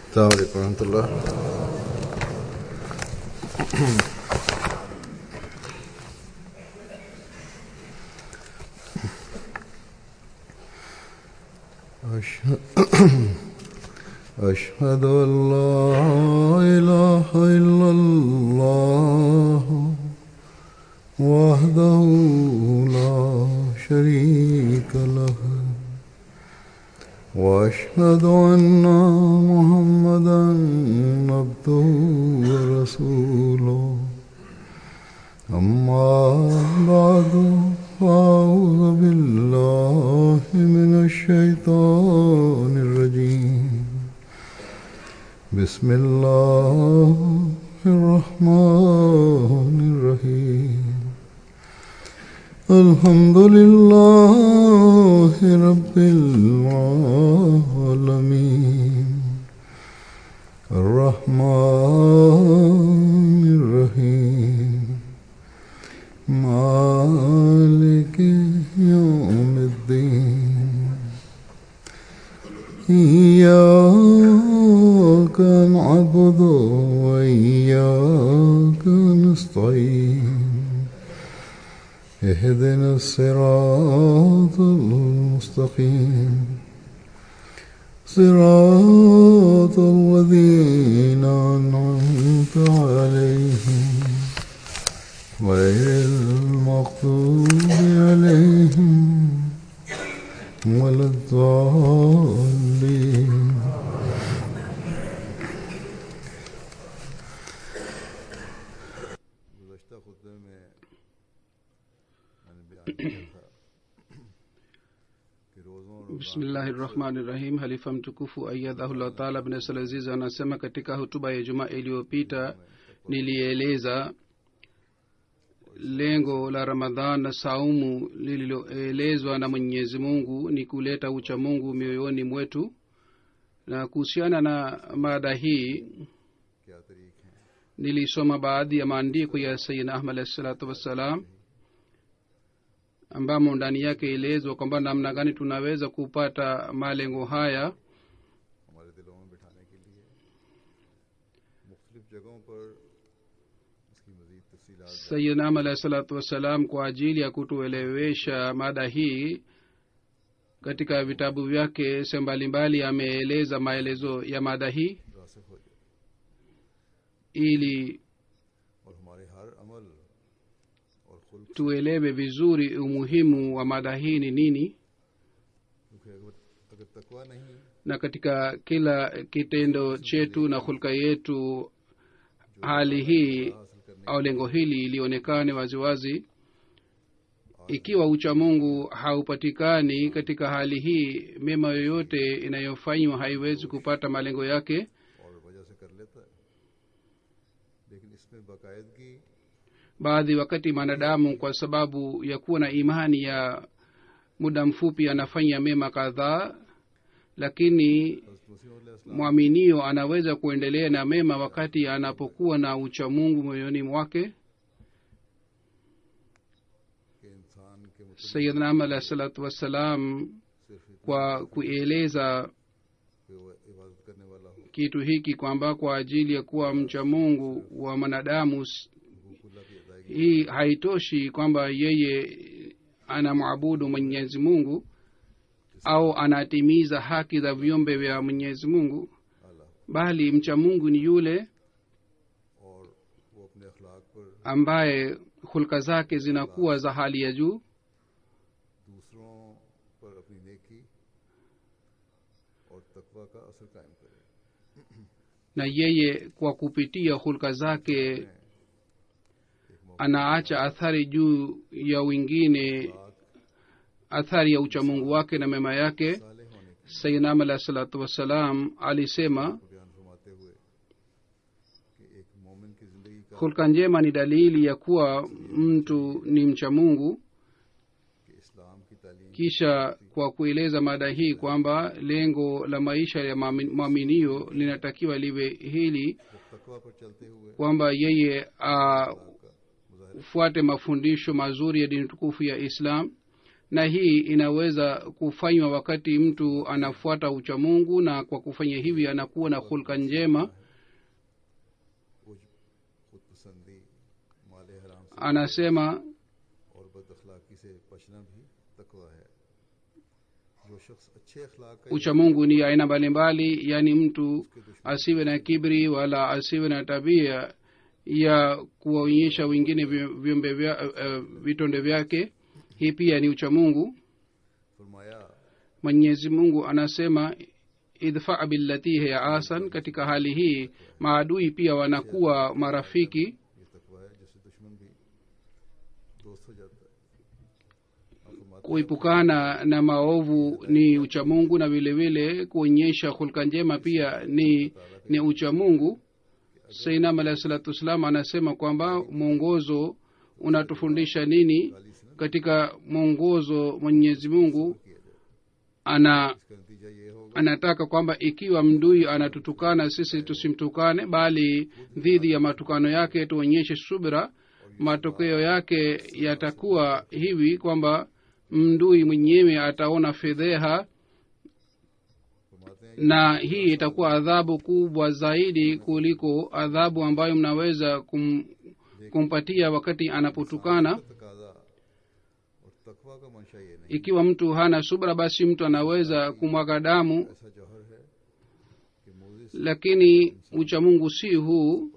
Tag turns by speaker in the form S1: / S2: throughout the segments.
S1: السلام عليكم ورحمة الله أشهد أشهد أن لا إله إلا الله وحده لا شريك له وأشهد أن محمدا عبده ورسوله أما بعد فأعوذ بالله من الشيطان الرجيم بسم الله الرحمن الرحيم الحمد لله رب العالمين الرحمن الرحيم مالك يوم الدين إياك نعبد وإياك نستعين اهدنا الصراط المستقيم صراط الذين أنعمت عليهم غير المغضوب عليهم ولا الضالين
S2: bismillahi rahmani rahim halifa mtukufu ayadhahullah taala bnasalaziz anasema katika hutuba ya jumaa iliyopita nilieleza lengo la ramadhan na saumu lililoelezwa na mwenyezi mungu ni kuleta ucha mungu mioyoni mwetu na kuhusiana na mada hii nilisoma baadhi ya maandiko ya sayidna ahmad alahi salatu wassalam ambamo ndani yake ilezwa kwamba namna gani tunaweza kupata malengo haya
S1: हमारे दिलों में बिठाने के लिए मुख्तलिफ जगहों पर इसकी मजीद तफसीलात
S2: sayidna ahmad alahi salatu wassalam kwa ajili ya kutuelewesha mada hii katika vitabu vyake sehemu mbalimbali ameeleza maelezo ya mada hii
S1: रासिक हो जाए
S2: ili
S1: और हमारे हर अमल और खुल
S2: tuelewe vizuri umuhimu wa mada hii ni nini
S1: क्योंकि अगर अगर तकवा नहीं
S2: na katika kila kitendo chetu na hulka yetu hali hii au lengo hili lionekane waziwazi ikiwa ucha mungu haupatikani katika hali hii mema yoyote inayofanywa haiwezi kupata malengo yake
S1: और वजह से कर लेता है लेकिन इसमें बाकायदगी
S2: baadhi wakati mwanadamu kwa sababu ya kuwa na imani ya muda mfupi anafanya mema kadhaa lakini
S1: हज़रत मसीह अलैहि
S2: mwaminio anaweza kuendelea na mema wakati anapokuwa na uchamungu moyoni mwake
S1: के इंसान के मुतल्लिक़
S2: sayidna ahmad alahi salatu wassalam
S1: सिर्फ इतना
S2: kwa kueleza
S1: कि वो इबादत करने वाला हो
S2: kitu hiki kwamba kwa ajili ya kuwa mcha mungu wa mwanadamu s-
S1: हुकूकुल्लाह की अदायगी
S2: hii haitoshi kwamba yeye anamwabudu mwenyezi mungu au anatimiza haki za viumbe vya mwenyezi mungu
S1: आला
S2: bali mcha mungu ni yule
S1: और वो अपने अखलाक पर
S2: ambaye hulka zake zinakuwa za hali ya juu
S1: दूसरों पर अपनी नेकी और तकवा का असर कायम करे
S2: na yeye kwa kupitia hulka zake anaacha athari juu ya wengine athari ya uchamungu wake na mema yake
S1: साले होने के
S2: sayinam alahi salatu wassalam alisema
S1: बयान फरमाते हुए कि एक मोमिन की जिंदगी का
S2: hulka njema ni dalili ya kuwa mtu ni mcha mungu
S1: कि इस्लाम की तालीम
S2: kisha kwa kueleza mada hii kwamba lengo la maisha ya mwami- mwaminio linatakiwa liwe hili
S1: जब तकवा पर चलते हुए
S2: kwamba yeye
S1: का मुजाहिरा
S2: afuate mafundisho mazuri ya dini tukufu ya islam na hii inaweza kufanywa wakati mtu anafuata uchamungu na kwa kufanya hivi anakuwa na hulka njema
S1: कुछ खुद पसंदी माल हराम से
S2: anasema
S1: और बद अखलाकी से बचना भी तकवा है जो शख्स अच्छे अखलाक का
S2: uchamungu ni aina mbalimbali yaani mtu asiwe na kibri wala asiwe na tabia ya kuwaonyesha wengine vi- viumbe vya, uh, vitonde vyake hii pia ni uchamungu
S1: फरमाया
S2: mwenyezi mungu anasema idfa billati hiya asan katika hali hii maadui pia wanakuwa marafiki
S1: ये तकवा है जिससे दुश्मन भी दोस्त हो जाता है आप फरमाते
S2: kuepukana na maovu ni uchamungu na vile vile kuonyesha hulka njema pia ni ni uchamungu sainam alahi salatu wassalam anasema kwamba mwongozo unatufundisha nini katika mwongozo mwenyezi mungu ana
S1: इसका नतीजा ये होगा
S2: anataka kwamba ikiwa mdui anatutukana sisi tusimtukane bali dhidi ya matukano yake tuonyeshe subira matokeo yake yatakuwa hivi kwamba mdui mwenyewe ataona fedheha
S1: फरमाते हैं
S2: na hii itakuwa adhabu kubwa zaidi kuliko adhabu ambayo mnaweza kum, kumpatia wakati anapotukana
S1: तकाजा और तकवा का मंशा ये नहीं
S2: ikiwa mtu hana subra basi mtu anaweza kumwaga damu
S1: ऐसा जौहर है कि Moses
S2: lakini uchamungu si huu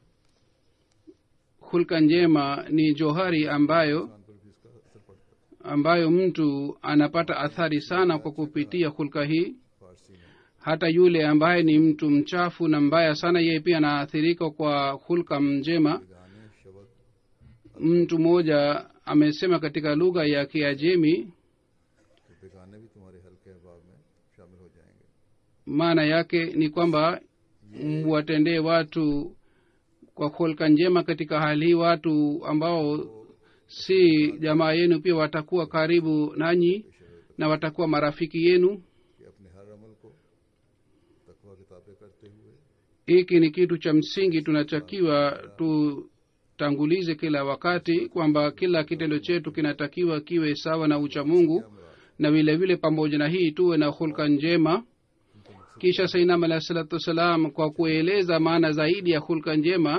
S2: hulka njema ni johari ambayo
S1: इंसान पर भी इसका असर पड़ता है
S2: ambayo mtu anapata athari sana kwa kupitia hulka hii
S1: फारसी में
S2: hata yule ambaye ni mtu mchafu na mbaya sana yeye pia anaathirika kwa hulka njema
S1: गाने शब्द
S2: mtu mmoja amesema katika lugha ya kiajemi
S1: तो बेगाने भी तुम्हारे हल्के अहबाब में शामिल हो जाएंगे
S2: maana yake ni kwamba watendee watu kwa hulka njema katika hali hii watu ambao si jamaa yenu pia watakuwa karibu nanyi na watakuwa marafiki yenu
S1: कि अपने हर अमल को तकवा किताबें करते हुए
S2: hiki ni kitu cha msingi tunatakiwa tutangulize kila wakati kwamba kila kitendo chetu kinatakiwa kiwe sawa na uchamungu na vile vile pamoja na hii tuwe na hulka njema kisha sainam alahi salatu wassalam kwa kueleza maana zaidi ya hulka njema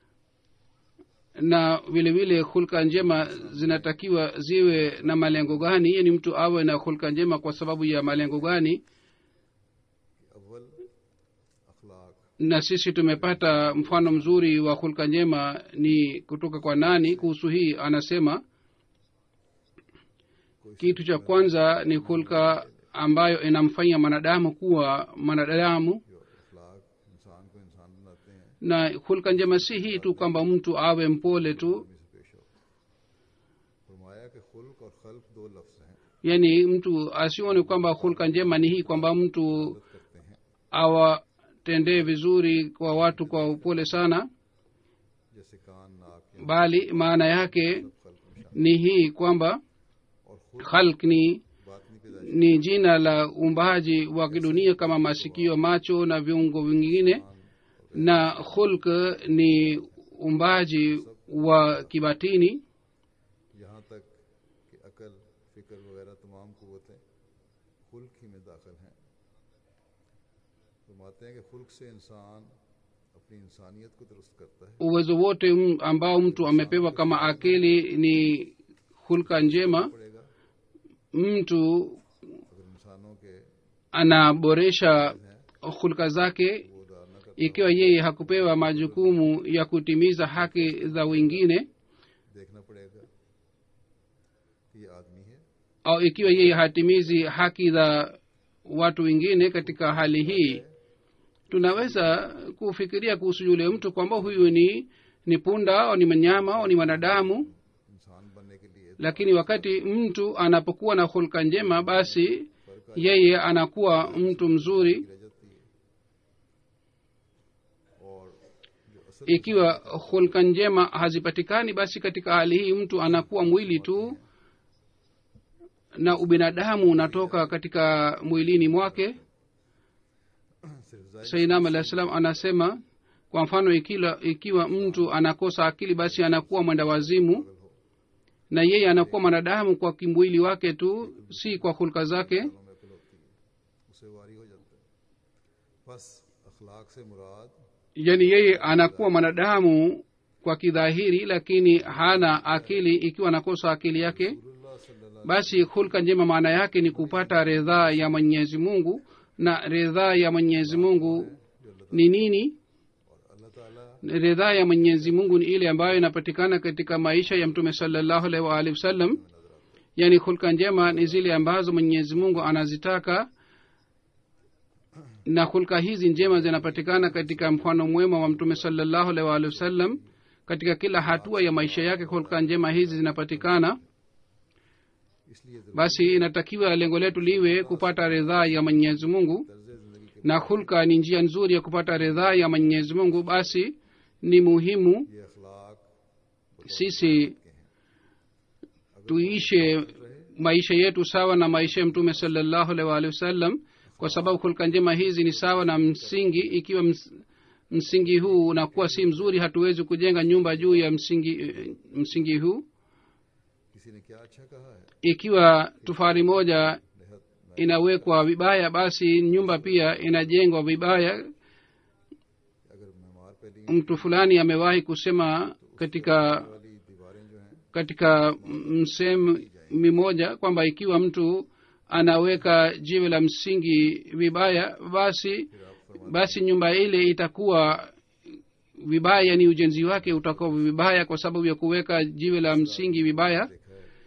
S2: na vile vile hulka njema zinatakiwa ziwe na malengo gani yani mtu awe na hulka njema kwa sababu ya malengo gani
S1: कि अव्वल अखलाक
S2: na sisi tumepata mfano mzuri wa hulka njema ni kutoka kwa nani kuhusu hii anasema kitu cha kwanza ni hulka ambayo inamfanya mwanadamu kuwa mwanadamu
S1: जो अखलाक इंसान को इंसान बनाते हैं
S2: na hulka njema si hii tu kwamba mtu awe mpole tu
S1: आदमी से पेश हो फरमाया कि खुल्क और खल्क दो लफ्ज हैं
S2: yaani mtu asione kwamba hulka njema ni hii kwamba mtu
S1: करते हैं
S2: awatendee vizuri kwa watu kwa upole sana
S1: जैसे कान नाक या
S2: bali maana yake
S1: खल्क में शामिल
S2: ni hii kwamba
S1: और खुल्क
S2: khalk ni
S1: बातनी पैदाइश
S2: ni jina la uumbaji wa kidunia kama masikio macho na viungo vingine na hulk ni uumbaji wa kibatini
S1: यहाँ तक कि अकल फिक्र वगैरह तमाम कुतें खुल्क ही में दाखिल हैं फरमाते हैं कि खुल्क से इंसान अपनी इंसानियत को दुरुस्त करता है
S2: uwezo wote m- ambao mtu amepewa kama akili ni hulka njema
S1: पड़ेगा
S2: mtu
S1: अगर इंसानों के
S2: anaboresha hulka zake
S1: वो अदा न कर
S2: ikiwa yeye hakupewa majukumu ya kutimiza haki za wengine
S1: देखना पड़ेगा कि ये आदमी है
S2: au ikiwa yeye hatimizi haki za watu wengine katika hali hii tunaweza kufikiria kuhusu yule mtu kwamba huyu ni ni punda au ni mnyama au ni mwanadamu
S1: इंसान बनने के लिए
S2: lakini wakati mtu anapokuwa na hulka njema basi yeye anakuwa mtu mzuri
S1: रह जाती है और जो असल
S2: ikiwa hulka njema hazipatikani basi katika hali hii mtu anakuwa mwili tu na ubinadamu unatoka katika mwilini mwake
S1: सिर्फ जाहिर
S2: sainam alah salam anasema kwa mfano ikiwa, ikiwa mtu anakosa akili basi anakuwa mwenda wazimu na yeye anakuwa mwanadamu kwa kimwili wake tu si kwa hulka zake
S1: में अकल होती है उसे वारी हो जाता है बस अखलाक से मुराद
S2: yani yeye anakuwa mwanadamu kwa kidhahiri lakini hana akili ikiwa anakosa akili yake
S1: रसूलुल्लाह सल्लल्लाहु
S2: basi hulka njema maana yake ni kupata ridhaa ya mwenyezi mungu na ridhaa ya mwenyezi mungu ni nini
S1: अल्लाह ताला
S2: ridhaa ya mwenyezi mungu ni ile ambayo inapatikana katika maisha ya mtume salallahu alaihi waalihi wasallam yaani hulka njema ni zile ambazo mwenyezi mungu anazitaka na hulka hizi njema zinapatikana katika mfano mwema wa mtume salallahu alaihi waalihi wasallam katika kila hatua ya maisha yake hulka njema hizi zinapatikana
S1: इसलिए जरूर
S2: basi inatakiwa lengo letu liwe kupata ridhaa ya mwenyezi mungu
S1: तर्ज जिंदगी के
S2: na hulka ni njia nzuri ya kupata ridhaa ya mwenyezi mungu basi ni muhimu
S1: ये अखलाक
S2: sisi tuishe maisha yetu sawa na maisha ya mtume salallahu alaihi waalihi wasallam kwa sababu hulka njema hizi ni sawa na msingi ikiwa ms, msingi huu unakuwa si mzuri hatuwezi kujenga nyumba juu ya msingi eh, msingi huu
S1: किसी ने क्या अच्छा कहा है
S2: ikiwa tufari moja
S1: बेहद
S2: inawekwa vibaya basi nyumba pia inajengwa vibaya
S1: अगर मेहमान पहली
S2: mtu fulani amewahi kusema katika
S1: वाली दीवारें जो हैं
S2: katika msehemu mimoja kwamba ikiwa mtu anaweka jiwe la msingi vibaya basi basi nyumba ile itakuwa vibaya yani ujenzi wake utakuwa vibaya kwa sababu ya kuweka jiwe la msingi vibaya
S1: देखा है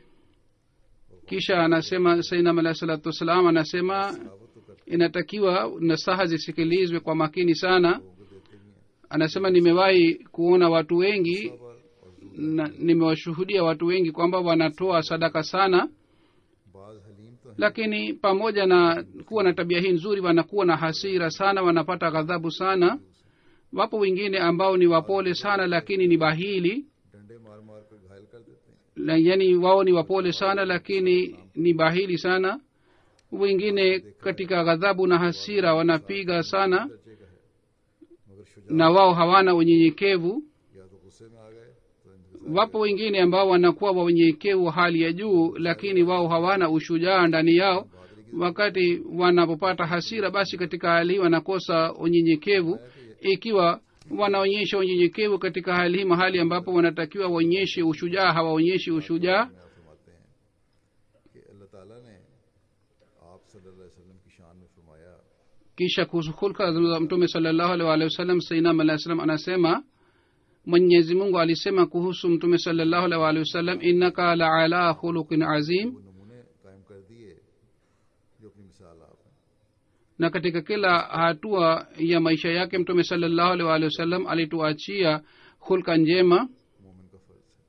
S2: kisha anasema sainam alahi salatu wassalam anasema
S1: दावत तो करते
S2: inatakiwa nasaha zisikilizwe kwa makini sana
S1: लोगों को देते ही हैं
S2: anasema nimewahi kuona watu wengi
S1: सबर और
S2: na nimewashuhudia watu wengi kwamba wanatoa sadaka sana
S1: बाज हलीम तो हैं
S2: lakini pamoja na kuwa na tabia hii nzuri wanakuwa na hasira sana wanapata ghadhabu sana wapo wengine ambao ni wapole sana lakini ni bahili
S1: डंडे मार मार कर घायल कर देते हैं
S2: La- yani wao ni wapole sana lakini ni bahili sana wengine katika ghadhabu na hasira wanapiga sana
S1: दर्जे का है मगर Shuja
S2: na wao hawana unyenyekevu
S1: या तो गुस्से में आ गए तो इंतजार
S2: wapo wengine ambao wanakuwa wa unyenyekevu wa hali ya juu lakini wao hawana ushujaa ndani yao wakati wanapopata hasira basi katika hali hii wanakosa unyenyekevu ikiwa wanaonyesha unyenyekevu katika hali hii mahali ambapo wanatakiwa waonyeshe ushujaa hawaonyeshi ushujaa
S1: में आप फरमाते हैं कि अल्लाह ताला ने आप सल्लल्लाहु अलैहि वसल्लम की शान में फरमाया
S2: kisha kuhusu hulka za mtume salallahu alaihi waalihi wasallam sainam alah salam anasema mwenyezi mungu alisema kuhusu mtume salallahu alaihi waalihi wasallam innaka la ala khuluqin azim
S1: वो नमूने कायम कर दिए जो अपनी मिसाल आप हैं
S2: na katika kila hatua ya maisha yake mtume salallahu alaihi waalihi wasallam alituachia hulka njema
S1: मोमिन का फर्ज है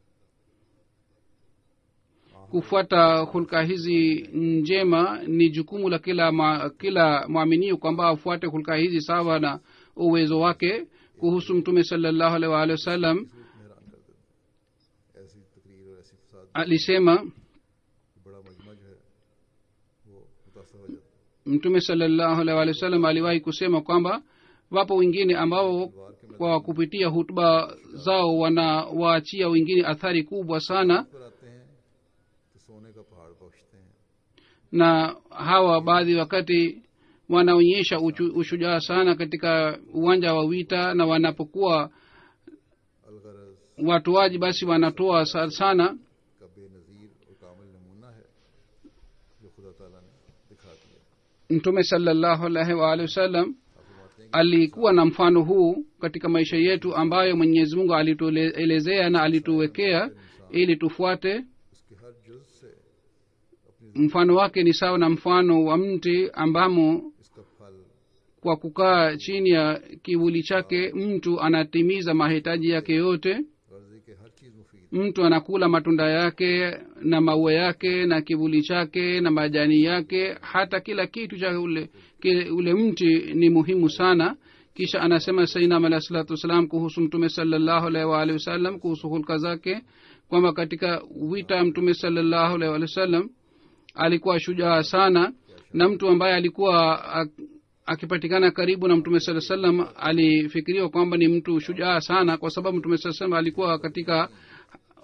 S2: kufuata hulka hizi njema ni jukumu la kila ma, kila mwaminio kwamba afuate hulka hizi sawa na uwezo wake kuhusu mtume salallahu alaihi waalihi wasallam
S1: रूप में हैरान कर देते हैं ऐसी तकरीर और ऐसी फसाद
S2: alisema
S1: बड़ा मजमज है वो मुतासर हो जाता है
S2: mtume salallahu alaihi waalihi wasallam aliwahi kusema kwamba wapo wengine ambao kwa kupitia hutuba zao wanawaachia wengine athari kubwa sana
S1: पर आते हैं तो सोने का पहाड़ बख्शते हैं
S2: na hawa baadhi wakati wanaonyesha uchu- ushujaa sana katika uwanja wa vita na wanapokuwa
S1: अलगरज
S2: watoaji basi wanatoa sa- sana
S1: का बेनज़ीर और कामिल नमूना है जो खुदा ताला ने दिखा दिया
S2: mtume salallahu alaihi waalihi wasallam
S1: आप फरमाते हैं
S2: alikuwa na mfano huu katika maisha yetu ambayo mwenyezi mungu alituelezea na alituwekea ili tufuate
S1: कि उसके हर जुज से अपनी
S2: mfano wake ni sawa na mfano wa mti ambamo
S1: इसका फल
S2: kwa kukaa chini ya kivuli chake mtu anatimiza mahitaji yake yote
S1: गर्जी के हर चीज़ मुफीद
S2: mtu anakula matunda yake na maua yake na kivuli chake na majani yake hata kila kitu cha ule, kile, ule mti ni muhimu sana kisha anasema sainam alahi salatu wassalam kuhusu mtume salallahu alaihi waalihi wasallam kuhusu hulka zake kwamba katika wita mtume salallahu alaihi waalihi wasallam alikuwa shujaa sana na mtu ambaye alikuwa ak- akipatikana karibu na mtume saa salam alifikiriwa kwamba ni mtu shujaa sana kwa sababu mtume saa salam alikuwa katika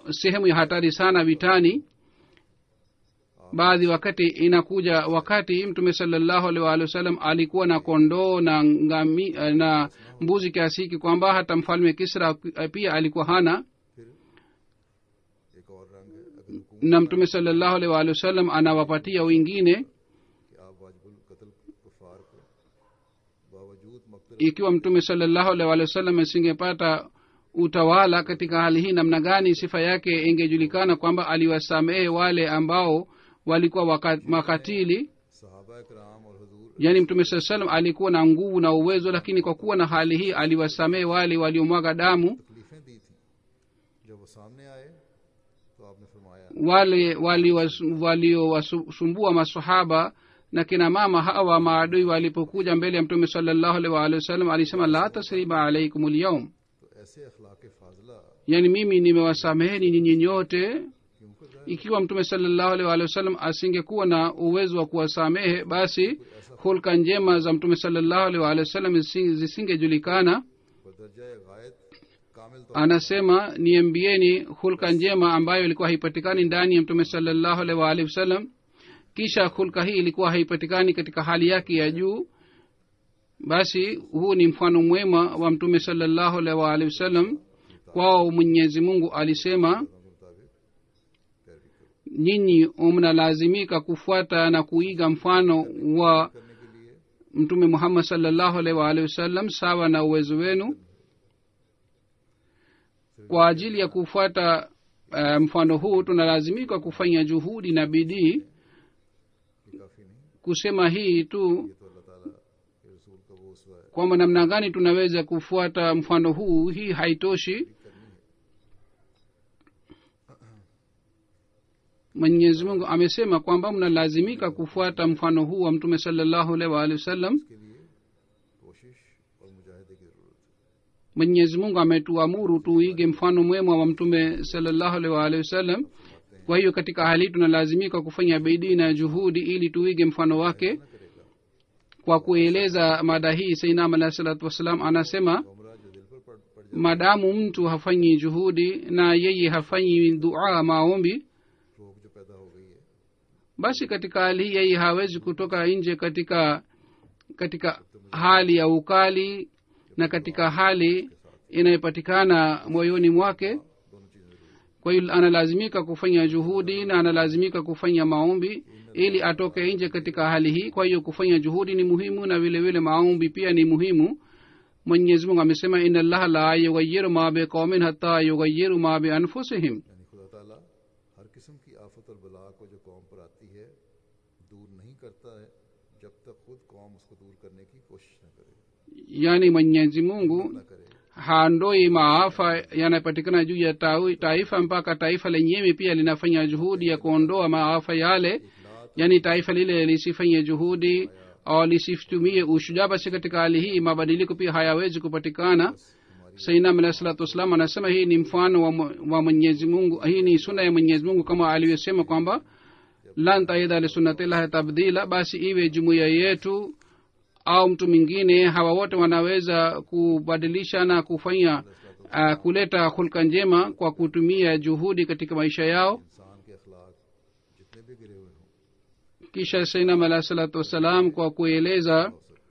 S2: sehemu ya hatari sana vitani baadhi wakati inakuja wakati mtume salallahu alaihi waalihi wasallam alikuwa na kondoo na ngami, na mbuzi kiasi hiki kwamba hata mfalme kisra pia alikuwa hana
S1: फिर एक और रंग है अगर हुकूमत
S2: na mtume salallahu alaihi waalihi wasallam anawapatia wengine
S1: कि आप वाजिबुल कत्ल कुफार को बावजूद मकतल
S2: ikiwa mtume salallahu alaihi waalihi wasallam asingepata utawala katika hali hii namna gani sifa yake ingejulikana kwamba aliwasamehe wale ambao walikuwa waka- makatili
S1: सहाबा कराम और हजूर
S2: yaani mtume saa salam alikuwa na nguvu na uwezo lakini kwa kuwa na hali hii aliwasamehe wale waliomwaga damu
S1: तकलीफें दी थी जब वो सामने आए तो आपने फरमाया
S2: wale waliowasumbua masahaba na kina mama hawa maadui walipokuja mbele ya mtume salallahu alaihi waalihi wasallam alisema la tasriba alaikum lyaum
S1: तो ऐसे अखलाक फाजला
S2: yaani mimi nimewasameheni nyinyi nyote
S1: क्यों कर रहा
S2: ikiwa mtume salallahu alaihi waalihi wasallam asingekuwa na uwezo wa kuwasamehe basi hulka njema za mtume salallahu alaihi waalihi wasallam zisi- zisingejulikana
S1: है बदरजा गायत कामिल तो
S2: anasema niambieni hulka njema ambayo ilikuwa haipatikani ndani ya mtume salallahu alaihi waalihi wasallam kisha hulka hii ilikuwa haipatikani katika hali yake ya juu basi huu ni mfano mwema wa mtume salallahu alaihi waalihi wasallam kwao mwenyezi mungu alisema
S1: के मुताबिक पैरवी करो
S2: nyinyi mnalazimika kufuata na kuiga mfano wa
S1: करने के लिए
S2: mtume muhammad salllahu alaihi waalihi wasallam sawa na uwezo wenu kwa ajili ya kufuata uh, mfano huu tunalazimika kufanya juhudi na bidii
S1: ये काफी नहीं
S2: kusema hii tu
S1: ये तो अल्लाह ताला के रसूल का वो उसवा है
S2: kwamba namna gani tunaweza kufuata mfano huu hii haitoshi
S1: करनी है
S2: mwenyezi mungu amesema kwamba mnalazimika kufuata mfano huu wa mtume salallahu alaihi waalihi wasallam
S1: इसके लिए कोशिश और मुजाहिदे की जरूरत है
S2: mwenyezi mungu ametuamuru tuige mfano mwema wa mtume salallahu alaihi waalihi wasallam kwa hiyo katika hali hii tunalazimika kufanya bidii na juhudi ili tuige mfano wake
S1: ना करेगा
S2: kwa kueleza mada hii sainam alahi salatu wassalam anasema
S1: उमरा जो दिल पर पड़, पड़ जाए
S2: madamu mtu hafanyi juhudi na yeye hafanyi dua maombi
S1: रोग जो पैदा हो गई है
S2: basi katika hali hii yeye hawezi kutoka nje katika katika hali ya ukali na katika hali inayopatikana moyoni mwake
S1: दोनों चीजें जरूरी है
S2: kwa hiyo analazimika kufanya juhudi na analazimika kufanya maombi ili atoke nje katika hali hii kwa hiyo kufanya juhudi ni muhimu na vile vile maombi pia ni muhimu mwenyezi mungu amesema ina llaha la yugayiru ma biqaumin hata yugayiru ma bianfusihim
S1: यानी खुदा ताला हर किस्म की आफत और बला को जो कौम पर आती है दूर नहीं करता है जब तक खुद कौम उसको दूर करने की कोशिश न करे
S2: yaani mwenyezi mungu
S1: न करे
S2: haondoi maafa yanayopatikana juu ya tau- taifa mpaka taifa lenyewe pia linafanya juhudi ya kuondoa maafa yale yaani taifa lile lisifanye juhudi au lisitumie ushujaa basi katika hali hii mabadiliko pia hayawezi kupatikana sainam alahi salatu wassalam anasema hii ni mfano wa, mwe- wa mwenyezi mungu hii ni suna ya mwenyezi mungu kama alivyosema kwamba lan taida lisunnatillahi tabdila basi iwe jumuiya yetu au mtu mwingine hawa wote wanaweza kubadilisha na kufanya uh, kuleta hulka njema kwa kutumia juhudi katika maisha yao
S1: इंसान के अखलाक जितने भी गिरे हुए हों
S2: kisha sainam alahi salatu wassalam kwa kueleza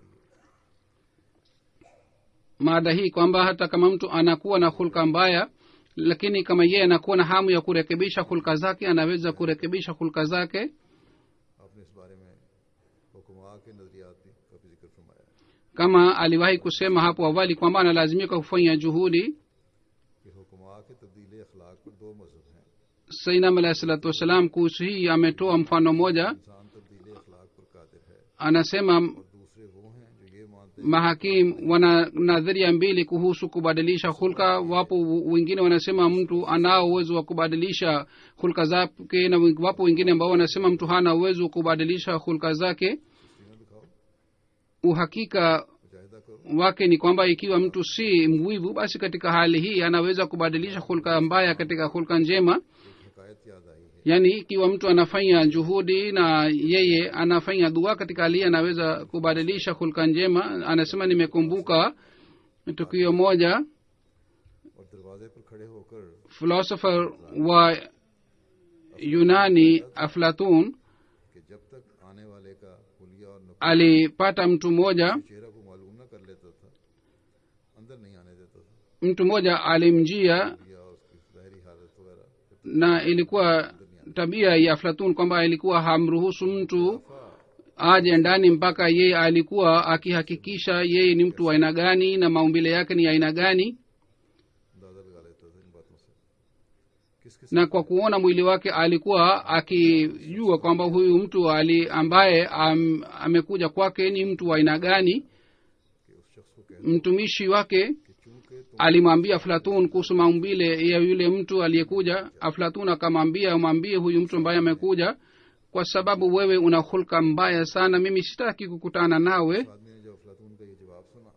S2: mada hii kwamba hata kama mtu anakuwa na hulka mbaya lakini kama yeye anakuwa na hamu ya kurekebisha hulka zake anaweza kurekebisha hulka zake
S1: आपने इस बारे में हुक्मा के नजरियात भी का भी जिक्र फरमाया
S2: kama aliwahi kusema hapo awali kwamba analazimika kufanya juhudi
S1: कि हुक्मा के तब्दीली अखलाक पर दो मजहब हैं
S2: sainam alahi salatu wassalam kuhusu hii ametoa mfano moja
S1: इंसान तब्दीली अखलाक पर कादिर है
S2: anasema
S1: और दूसरे वो हैं जो ये मानते हैं
S2: mahakim wana nadharia mbili kuhusu kubadilisha hulka wapo wengine wanasema mtu anao uwezo wa kubadilisha hulka zake na wen- wapo wengine ambao wanasema mtu hana uwezo wa kubadilisha hulka zake
S1: तस्वीरें दिखाओ
S2: uhakika
S1: मुजाहिदा करो
S2: wake ni kwamba ikiwa mtu si mwivu basi katika hali hii anaweza kubadilisha hulka mbaya katika hulka njema
S1: एक हकायत याद आई है
S2: yaani ikiwa mtu anafanya juhudi na yeye anafanya dua katika hali hii anaweza kubadilisha hulka njema anasema nimekumbuka tukio moja
S1: और दरवाजे दरवाजे पर खड़े होकर
S2: philosopher wa yunani aflatun
S1: कि जब तक आने वाले का हुलिया और नुक्ता
S2: alipata mtu mmoja
S1: चेहरा को मालूम न कर लेता था अंदर नहीं आने देता था
S2: mtu mmoja alimjia
S1: या उसकी ज़ाहरी हालत वगैरह
S2: na ilikuwa tabia ya aflatun kwamba ilikuwa hamruhusu mtu aje ndani mpaka yeye alikuwa akihakikisha yeye ni mtu wa aina gani na maumbile yake ni aina gani
S1: अंदाजा लगा लेता था इन बातों से किस किस
S2: na kwa kuona mwili wake alikuwa akijua kwamba huyu mtu ali ambaye am, amekuja kwake ni mtu wa aina gani
S1: कि उस शख्स को कह
S2: mtumishi wake
S1: कि चूंकि तुम
S2: alimwambia aflatun kuhusu maumbile ya yule mtu aliyekuja aflatun akamwambia mwambie huyu mtu ambaye amekuja kwa sababu wewe una hulka mbaya sana mimi sitaki kukutana nawe
S1: आदमी ने जब अफलातून का ये जवाब सुना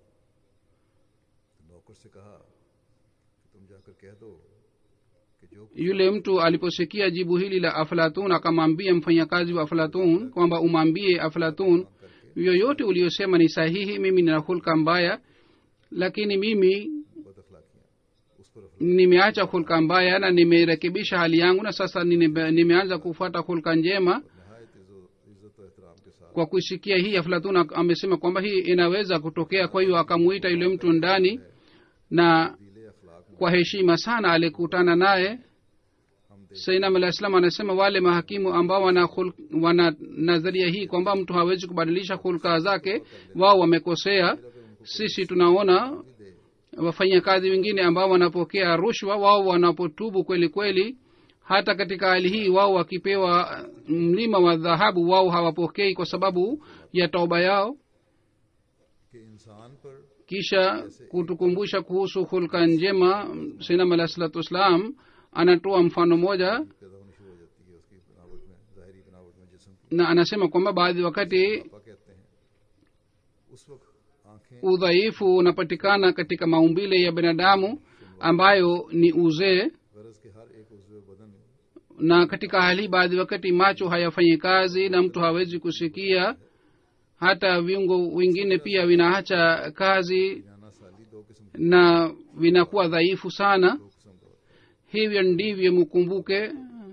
S1: तो नौकर से कहा कि तुम जाकर कह दो कि जो कुछ
S2: yule mtu aliposikia jibu hili la aflatun akamwambia mfanyakazi wa aflatun kwamba umwambie aflatun yoyote uliyosema ni sahihi mimi nina hulka mbaya lakini mimi
S1: बदअखलाकियां उस पर अफला-
S2: nimeacha hulka mbaya na nimerekebisha hali yangu na sasa nime- nimeanza kufuata hulka njema
S1: नहायत इज्जत इज्जत और एहतराम के साथ
S2: kwa kuisikia hii aflatun ak- amesema kwamba hii inaweza kutokea kwa hiyo akamuita yule mtu ndani na
S1: दिले अखलाक में
S2: kwa heshima sana alikutana naye
S1: हम देख
S2: sainam alah islam anasema wale mahakimu ambao wana, khul, wana nadharia hii kwamba mtu hawezi kubadilisha hulka zake wao wamekosea sisi tunaona
S1: भी दे
S2: wafanyakazi wengine ambao wanapokea rushwa wao wanapotubu kweli kweli hata katika hali hii wao wakipewa mlima wa dhahabu wao hawapokei kwa sababu ya tauba yao
S1: कि इंसान पर
S2: kisha kutukumbusha kuhusu hulka njema sinam alah salatu wassalam anatoa mfano moja
S1: पैदा होनी शुरू हो जाती है उसकी बनावट में ज़ाहरी बनावट में जिसम की
S2: na anasema kwamba baadhi wakati
S1: पापा कहते हैं उस वक्त आंखें
S2: udhaifu unapatikana katika maumbile ya binadamu ambayo ni uzee
S1: गरज के हर एक उज्व बदन
S2: na katika hali hii baadhi wakati macho hayafanyi kazi na mtu hawezi kusikia hata viungo vingine pia vinaacha kazi
S1: जाना साली दो किस्म
S2: na vinakuwa dhaifu sana
S1: दो किस्म का होता
S2: hivyo ndivyo mkumbuke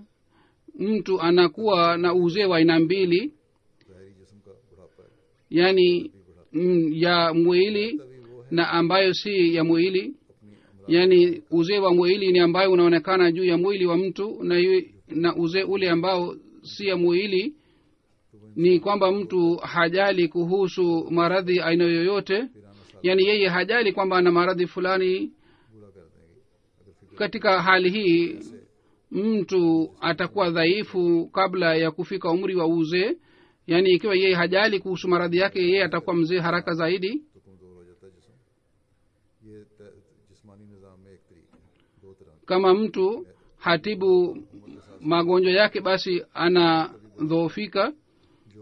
S2: mtu anakuwa na uzee wa aina mbili
S1: है ज़ाहरी जिसम का बुढ़ापा है
S2: yani mm, ya mwili
S1: तभी वो है
S2: na ambayo si ya mwili
S1: अपनी अमरा
S2: yaani uzee wa mwili ni ambayo unaonekana juu ya mwili wa mtu na, yu, na uzee ule ambao si ya mwili ni kwamba mtu hajali kuhusu maradhi aina yoyote
S1: पिराना साल
S2: yaani yeye hajali kwamba ana maradhi fulani
S1: बूढ़ा कर देंगे अगर फिक्र
S2: katika hali hii mtu atakuwa dhaifu kabla ya kufika umri wa uzee yaani ikiwa yeye hajali kuhusu maradhi yake yeye atakuwa mzee haraka zaidi
S1: तो कमजोर हो जाता है जिसम ये त- जिस्मानी निज़ाम में एक तरीका है दो तरह के
S2: kama mtu hatibu magonjwa yake basi anadhoofika
S1: जो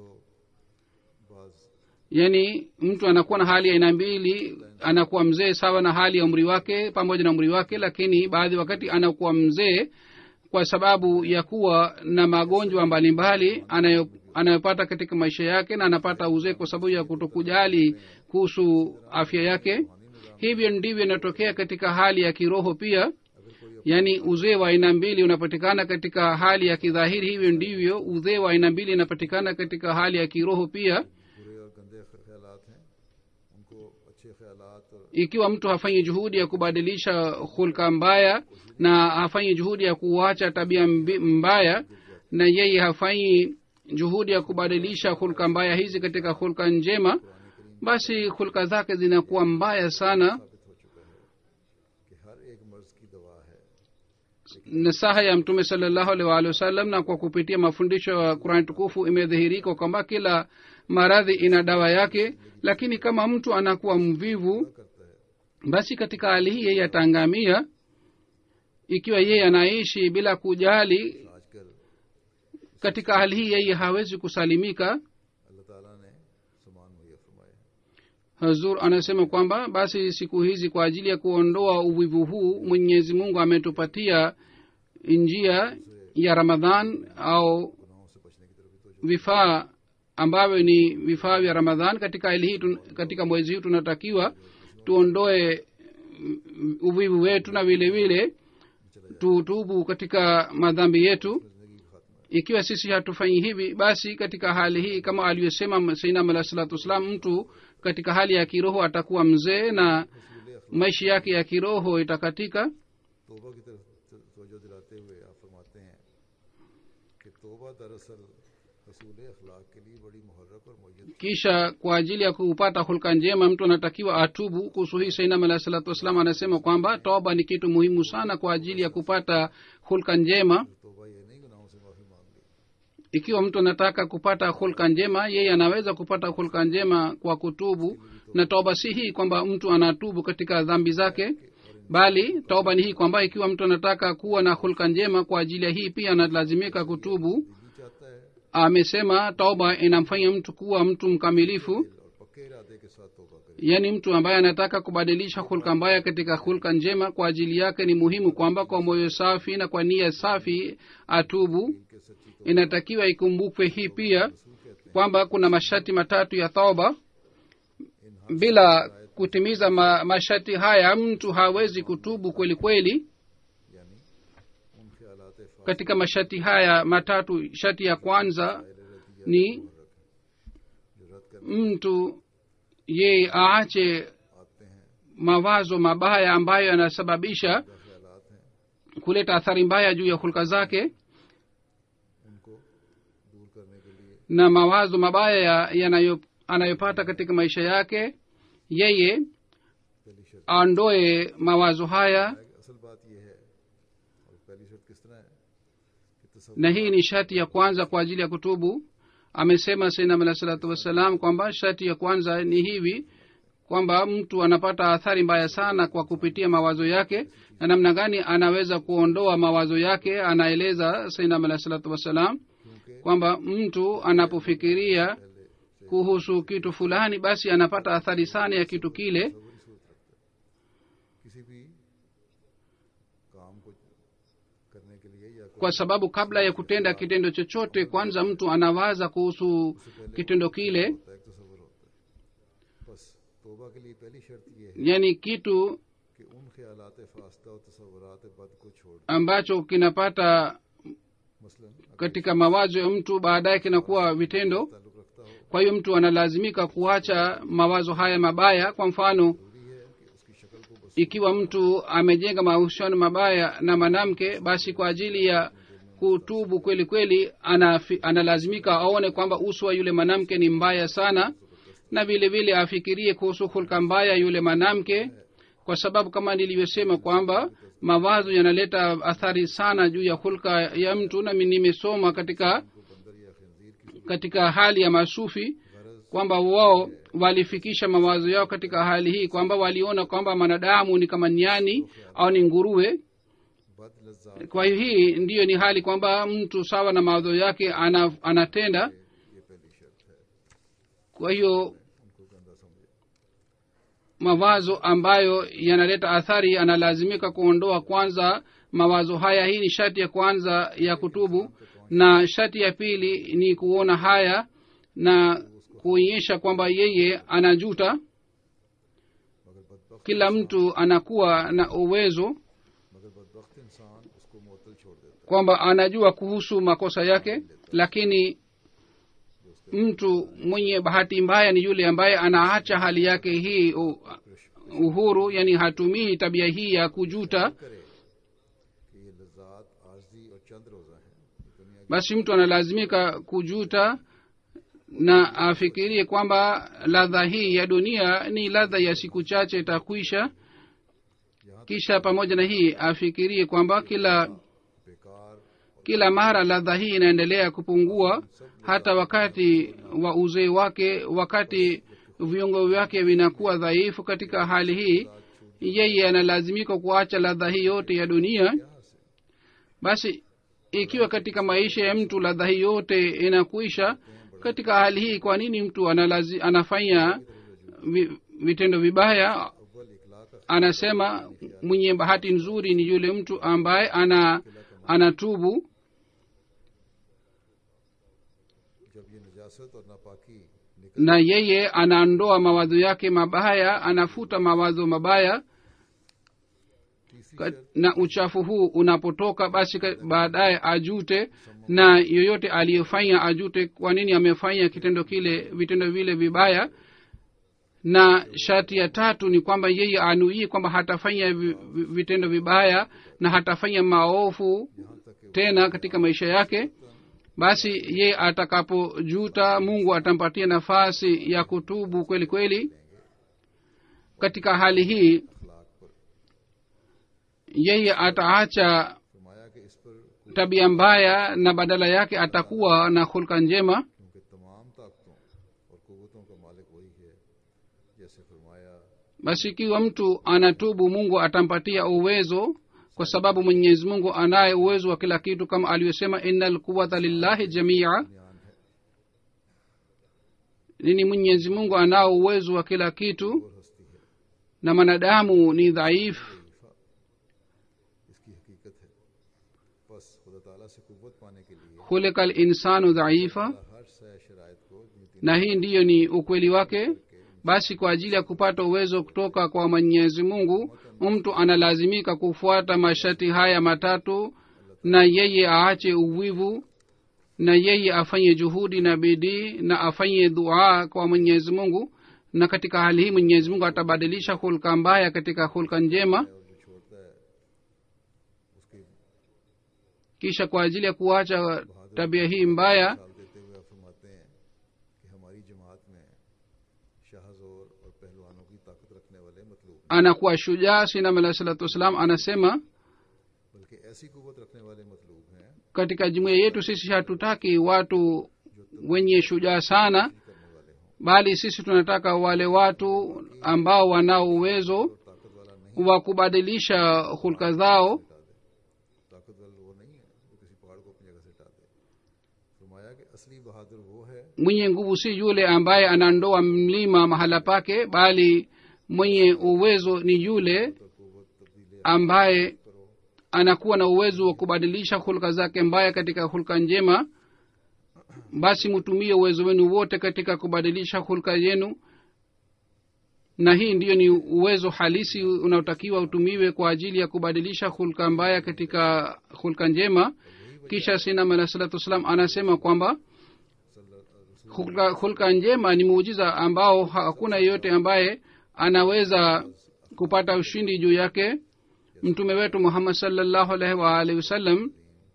S1: बाज
S2: yaani mtu anakuwa na hali ya aina mbili anakuwa mzee sawa na hali ya umri wake pamoja na umri wake lakini baadhi wakati anakuwa mzee kwa sababu ya kuwa na magonjwa mbalimbali anayo anayopata katika maisha yake na anapata uzee kwa sababu ya kutokujali kuhusu afya yake hivyo ndivyo inatokea katika hali ya kiroho pia yaani uzee wa aina mbili unapatikana katika hali ya kidhahiri hivyo ndivyo uzee wa aina mbili inapatikana katika hali ya kiroho pia
S1: बुरे और गंदे ख्यालात हैं उनको अच्छे ख्यालात और
S2: ikiwa mtu hafanyi juhudi ya kubadilisha hulka mbaya na hafanyi juhudi ya kuacha tabia mbi- mbaya na yeye hafanyi juhudi ya kubadilisha hulka mbaya hizi katika hulka njema basi hulka zake zinakuwa mbaya sana
S1: साबित हो चुका है कि हर एक मर्ज की दवा है
S2: nasaha ya mtume salllahu alih waalihi wasallam na kwa kupitia mafundisho ya qurani tukufu imedhihirika kwamba kila maradhi ina dawa yake lakini kama mtu anakuwa mvivu
S1: करता है
S2: basi katika hali hii yeye ataangamia ikiwa yeye anaishi bila kujali
S1: आजकल
S2: katika hali hii yeye hawezi kusalimika
S1: अल्लाह ताला ने समान मुहैया फरमाया है
S2: hazur anasema kwamba basi siku hizi kwa ajili ya kuondoa uvivu huu mwenyezi mungu ametupatia njia ya ramadhan au
S1: गुनाहों से बचने की तरफ भी तो
S2: vifaa ambavyo ni vifaa vya ramadhan katika hali hii tun, katika mwezi huu tunatakiwa tuondoe mm, uvivu wetu na vile vile tutubu katika madhambi yetu
S1: जिंदगी का खात्मा
S2: ikiwa sisi hatufanyi hivi basi katika hali hii kama alivyosema sainam alah salatu wassalam mtu katika hali ya kiroho atakuwa mzee na
S1: रसूल अखलाक
S2: maisha yake ya kiroho itakatika
S1: तोबा की तरफ तवज्जो दिलाते हुए आप फरमाते हैं कि तोबा दरअसल रसूल अखलाक के लिए बड़ी मुहर्रक और मुय्यद
S2: kisha kwa ajili ya kupata hulka njema mtu anatakiwa atubu kuhusu hii sainam alah salatu wassalam anasema kwamba toba ni kitu muhimu sana kwa ajili ya kupata hulka njema
S1: तोबा ये नहीं गुनाहों से माफी मांग ली
S2: ikiwa mtu anataka kupata hulka njema yeye anaweza kupata hulka njema kwa kutubu na toba si hii kwamba mtu anatubu katika dhambi zake bali toba ni hii kwamba ikiwa mtu anataka kuwa na hulka njema kwa ajili ya hii pia analazimika kutubu
S1: दिल चाहता है
S2: amesema toba inamfanya mtu kuwa mtu mkamilifu
S1: और पक्के इरादे के साथ तोबा करे
S2: yaani mtu ambaye anataka kubadilisha hulka mbaya katika hulka njema kwa ajili yake ni muhimu kwamba kwa moyo safi na kwa nia safi atubu
S1: इनके सच्ची तो
S2: inatakiwa ikumbukwe hii pia
S1: रसूल कहते
S2: kwamba kuna masharti matatu ya toba
S1: हैं इन
S2: bila kutimiza ma, masharti haya mtu hawezi kutubu kweli kweli
S1: यानी उन ख्यालात Faasil
S2: katika masharti haya matatu sharti ya kwanza
S1: रदिया
S2: ni
S1: जो रद्द करने
S2: mtu ye aache
S1: आते हैं
S2: mawazo mabaya ambayo yanasababisha
S1: या ख्यालात हैं
S2: kuleta athari mbaya juu ya hulka zake
S1: उनको दूर करने के लिए
S2: na mawazo mabaya ya- yanayo anayopata katika maisha yake yeye
S1: पहली शर्त
S2: aondoe mawazo haya
S1: है कि असल बात यह है और पहली शर्त किस तरह है कि तसव्वुर
S2: na hii ni shati ya kwanza kwa ajili ya kutubu amesema sainam alah salatu wassalam kwamba shati ya kwanza ni hivi kwamba mtu anapata athari mbaya sana kwa kupitia mawazo yake na namna gani anaweza kuondoa mawazo yake anaeleza sainam alah salatu wassalam
S1: क्योंकि
S2: kwamba mtu anapofikiria
S1: पहले से
S2: kuhusu kitu fulani basi anapata athari sana ya kitu kile
S1: तसव्वुर ही सूरत रखता है किसी भी काम को करने के लिए या
S2: kwa sababu kabla ya kutenda kitendo chochote kwanza mtu anawaza kuhusu kitendo kile
S1: होता है एक तसव्वुर होता है बस तोबा के लिए पहली शर्त यह है
S2: yani kitu
S1: कि उन ख्यालात फास्ता और तसव्वुरात बद को छोड़ दें।
S2: ambacho kinapata
S1: मसलन अगर
S2: katika mawazo ya mtu baadaye kinakuwa vitendo
S1: ताल्लुक रखता हो
S2: kwa hiyo mtu analazimika kuacha mawazo haya mabaya kwa mfano
S1: जरूरी है कि उसकी शक्ल को बस
S2: ikiwa mtu amejenga mahusiano mabaya na mwanamke basi kwa ajili ya kutubu kweli kweli anafi, analazimika aone kwamba uso wa yule mwanamke ni mbaya sana na vile vile afikirie kuhusu hulka mbaya yule mwanamke kwa sababu kama nilivyosema kwamba mawazo yanaleta athari sana juu ya hulka ya mtu nami nimesoma katika
S1: को बंदर या खंजीर की
S2: katika hali ya masufi
S1: गरज
S2: kwamba wao walifikisha mawazo yao katika hali hii kwamba waliona kwamba mwanadamu ni kama nyani au ni nguruwe
S1: बद लज्जात
S2: kwa hiyo hii ndiyo ni hali kwamba mtu sawa na mawazo yake ana, anatenda
S1: ये पहली शर्त है
S2: kwa hiyo
S1: उनको गंदा समझे
S2: mawazo ambayo yanaleta athari analazimika kuondoa kwanza mawazo haya hii ni shati ya kwanza ya kutubu na shati ya pili ni kuona haya na kuonyesha kwamba yeye anajuta
S1: मगर बदबख्त
S2: kila mtu anakuwa na uwezo
S1: मगर बदबख्त इंसान उसको मुअत्तल छोड़ देता
S2: kwamba anajua kuhusu makosa yake lakini mtu mwenye bahati mbaya ni yule ambaye anaacha hali yake hii u- uhuru yani hatumii tabia hii ya kujuta
S1: है करे कि ये लज्जात आरजी और चंद रोजा हैं ये दुनिया
S2: basi mtu analazimika kujuta na afikirie kwamba ladha hii ya dunia ni ladha ya siku chache itakwisha kisha pamoja na hii afikirie kwamba kila
S1: की बेकार
S2: kila mara ladha hii inaendelea kupungua hata wakati wa uzee wake wakati viungo vyake vinakuwa dhaifu katika hali hii yeye analazimika kuacha ladha hii yote ya dunia
S1: यहाँ से
S2: basi ikiwa katika maisha ya mtu ladha hii yote inakuisha katika hali hii kwa nini mtu analazi, anafanya vi, vitendo vibaya
S1: अव्वल इखलाक का
S2: anasema mwenye bahati nzuri ni yule mtu ambaye ana anatubu
S1: जब ये नजासत और नापाकी निकल
S2: na yeye anaondoa mawazo yake mabaya anafuta mawazo mabaya
S1: तीसरी
S2: Ka-
S1: शर्त
S2: na uchafu huu unapotoka basi ka- baadaye ajute na yoyote aliyefanya ajute kwa nini amefanya kitendo kile vitendo vile vibaya na sharti ya tatu ni kwamba yeye anuii kwamba hatafanya vi- vi- vitendo vibaya na hatafanya maovu
S1: यहाँ तक कि
S2: tena katika maisha yake basi yeye atakapojuta mungu atampatia nafasi ya kutubu kweli kweli katika hali hii
S1: अखलाक पर
S2: yeye ataacha
S1: फरमाया कि इस पर कोई-
S2: tabia mbaya na badala yake atakuwa na hulka njema
S1: क्योंकि तमाम ताकतों और कुवतों का मालिक वही है जैसे फरमाया
S2: basi ikiwa mtu anatubu mungu atampatia uwezo kwa sababu mwenyezi mungu anaye uwezo wa kila kitu kama alivyosema ina lquwata lillahi jamia
S1: ज्ञान है
S2: nini mwenyezi mungu anao uwezo wa kila kitu
S1: और हस्ती है
S2: na mwanadamu ni dhaifu
S1: इसकी हकीकत है बस खुदा ताला से कुव्वत पाने के लिए
S2: khulika linsanu dhaifa
S1: हर सह शराइत को जिन तीन
S2: na hii ndiyo ni ukweli wake basi kwa ajili ya kupata uwezo kutoka kwa mwenyezi mungu mtu analazimika kufuata masharti haya matatu na yeye aache uvivu na yeye afanye juhudi na bidii na afanye dua kwa mwenyezi mungu na katika hali hii mwenyezi mungu atabadilisha hulka mbaya katika hulka njema
S1: और जो छोड़ता है उसकी
S2: kisha kwa ajili ya kuacha tabia hii mbaya
S1: मिसाल देते हुए आप फरमाते हैं कि हमारी जमात में शाहजोर और पहलवानों की ताकत रखने वाले मतलूब हैं,
S2: anakuwa shujaa sinam alah salatu wassalam anasema
S1: बल्कि ऐसी कुव्वत रखने वाले मतलूब हैं
S2: katika jumuiya yetu sisi hatutaki watu wenye shujaa sana
S1: करने वाले हों
S2: bali sisi tunataka wale watu ambao wanao uwezo
S1: और ताकत वाला नहीं
S2: wa kubadilisha hulka zao
S1: हटा दे ताकत वाला वो नहीं है जो किसी पहाड़ को अपनी जगह से हटा दे फरमाया कि असली बहादुर वो है
S2: mwenye nguvu si yule ambaye anandoa mlima mahala pake bali mwenye uwezo ni yule
S1: तो कुव्वत तब्दीली
S2: ambaye
S1: करो
S2: anakuwa na uwezo wa kubadilisha hulka zake mbaya katika hulka njema basi mtumie uwezo wenu wote katika kubadilisha hulka yenu na hii ndiyo ni uwezo halisi unaotakiwa utumiwe kwa ajili ya kubadilisha hulka mbaya katika hulka njema kisha sinam alah salatu wassalam anasema kwamba hulka, hulka njema ni muujiza ambao hakuna yeyote ambaye anaweza kupata ushindi juu yake mtume wetu muhammad salllahu alaihi waalihi wasallam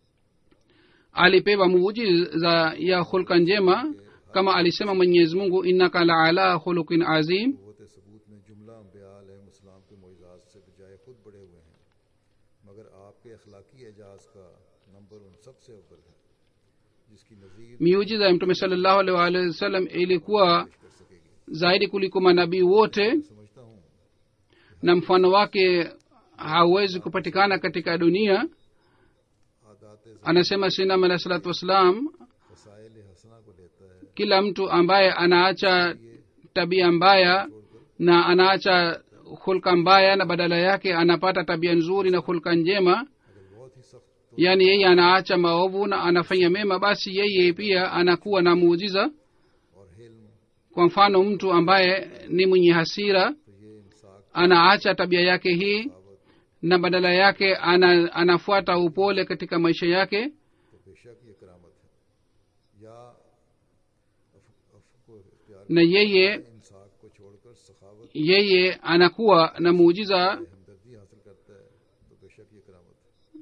S2: alipewa muujiza ya hulka njema kama alisema mwenyezi mungu innaka la ala khuluqin azim
S1: कुव्वत सबूत में जुमला अम्बिया अलैहिस्सलाम के मोइजाज से बजाय खुद बड़े हुए हैं मगर आपके अखलाकी एजाज का नंबर उन सब से अव्वल है जिसकी नज़ीर
S2: miujiza ya mtume salllahu alaihi waalihi wasallam ilikuwa
S1: कर सकेगी
S2: zaidi kuliko manabii wote
S1: समझता हूँ
S2: na mfano wake hauwezi kupatikana katika dunia
S1: आदात
S2: anasema sinam alah salatu wassalam
S1: वसाइल हसना को लेता है
S2: kila mtu ambaye anaacha tabia mbaya na anaacha hulka mbaya na badala yake anapata tabia nzuri na hulka njema
S1: अगर बहुत ही सख्त तो
S2: yaani yeye anaacha maovu na anafanya mema basi yeye pia anakuwa na muujiza
S1: और हिल्म
S2: kwa mfano mtu ambaye ni mwenye hasira
S1: तो ये इंसाफ
S2: anaacha tabia yake hii
S1: दावत
S2: na badala yake ana, anafuata upole katika maisha yake
S1: तो बेशक ये करामत है या अफ, अफ को इख्तियार
S2: na yeye
S1: इंसाफ को छोड़कर सखावत
S2: yeye anakuwa na muujiza
S1: हमदर्दी हासिल करता है तो बेशक ये करामत है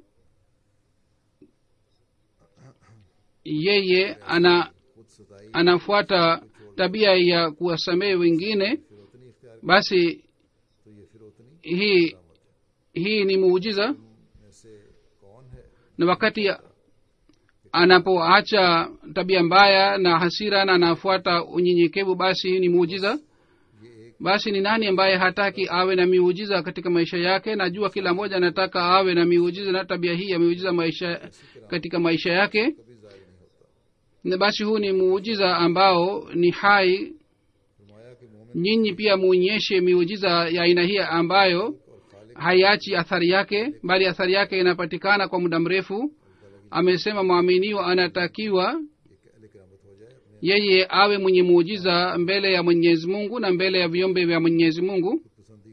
S2: yeye ana
S1: खुद सताई
S2: anafuata tabia ya kuwasamehe wengine
S1: फिर उतनी इख्तियार
S2: basi
S1: तो ये फिर उतनी
S2: hii
S1: करामत है
S2: hii ni muujiza
S1: में से कौन है
S2: na wakati anapoacha tabia mbaya na hasira na anafuata unyenyekevu basi hii ni muujiza
S1: ये एक
S2: basi ni nani ambaye hataki awe na miujiza katika maisha yake najua kila mmoja anataka awe na miujiza na tabia hii ya miujiza maisha katika maisha yake
S1: कभी जाहिर नहीं होता
S2: na basi huu ni muujiza ambao ni hai
S1: फरमाया कि मोमिन
S2: nyinyi pia muonyeshe miujiza ya aina hii ambayo
S1: और खालिक
S2: haiachi athari yake bali athari yake inapatikana kwa muda mrefu amesema mwaminio anatakiwa
S1: ये अहले करामत हो जाए अपने
S2: yeye awe mwenye muujiza mbele ya mwenyezi mungu na mbele ya viumbe vya mwenyezi mungu
S1: पसंदी को छोड़कर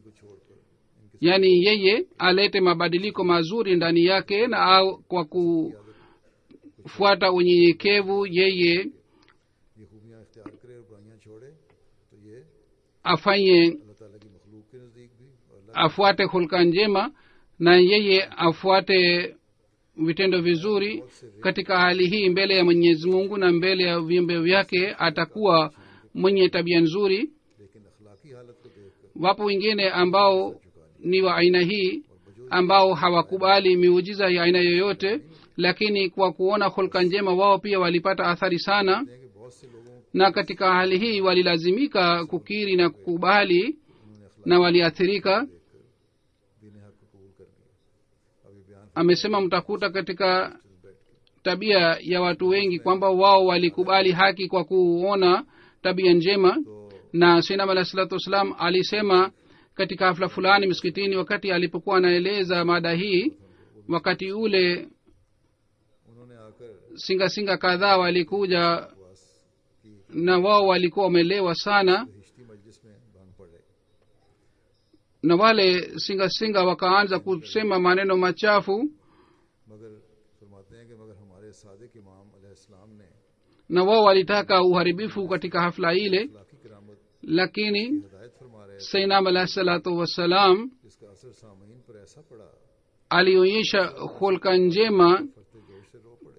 S1: पर इनके
S2: yaani yeye alete mabadiliko mazuri ndani yake na au kwa kufuata unyenyekevu yeye
S1: ये खूबियाँ इख्तियार करे और बुराइयाँ छोड़े तो ये
S2: afanye
S1: अल्लाह ताला की मखलूक के नज़दीक भी और अल्लाह
S2: afuate hulka njema na yeye afuate vitendo vizuri katika hali hii mbele ya mwenyezi mungu na mbele ya viumbe vyake atakuwa mwenye tabia nzuri
S1: लेकिन अखलाकी हालत को देखकर
S2: wapo wengine ambao ni wa aina hii ambao hawakubali miujiza ya aina yoyote lakini kwa kuona hulka njema wao pia walipata athari sana
S1: हैं कि बहुत से लोगों
S2: na katika hali hii walilazimika kukiri na kukubali na waliathirika
S1: दीन हक को कबूल कर लिया अब ये बयान
S2: amesema mtakuta katika tabia ya watu wengi kwamba wao walikubali haki kwa kuona tabia njema
S1: तो
S2: na sinam alah salatu wassalam alisema katika hafla fulani msikitini wakati alipokuwa anaeleza mada hii wakati ule
S1: उन्होंने आकर
S2: singa singa kadhaa walikuja
S1: वास की
S2: na wao walikuwa wamelewa sana
S1: हिश्ती मजलिस में भांग पड़े
S2: na wale singa singa wakaanza kusema maneno machafu
S1: मगर फरमाते हैं कि मगर हमारे सादिक इमाम अलैहिस्सलाम ने
S2: na wao walitaka uharibifu katika hafla ile
S1: अखलाकी करामत
S2: lakini
S1: हिदायत फरमा रहे
S2: sainam alahi salatu wassalam
S1: जिसका असर सामीन पर ऐसा पड़ा
S2: alionyesha hulka njema
S1: फरते जोश से रो पड़े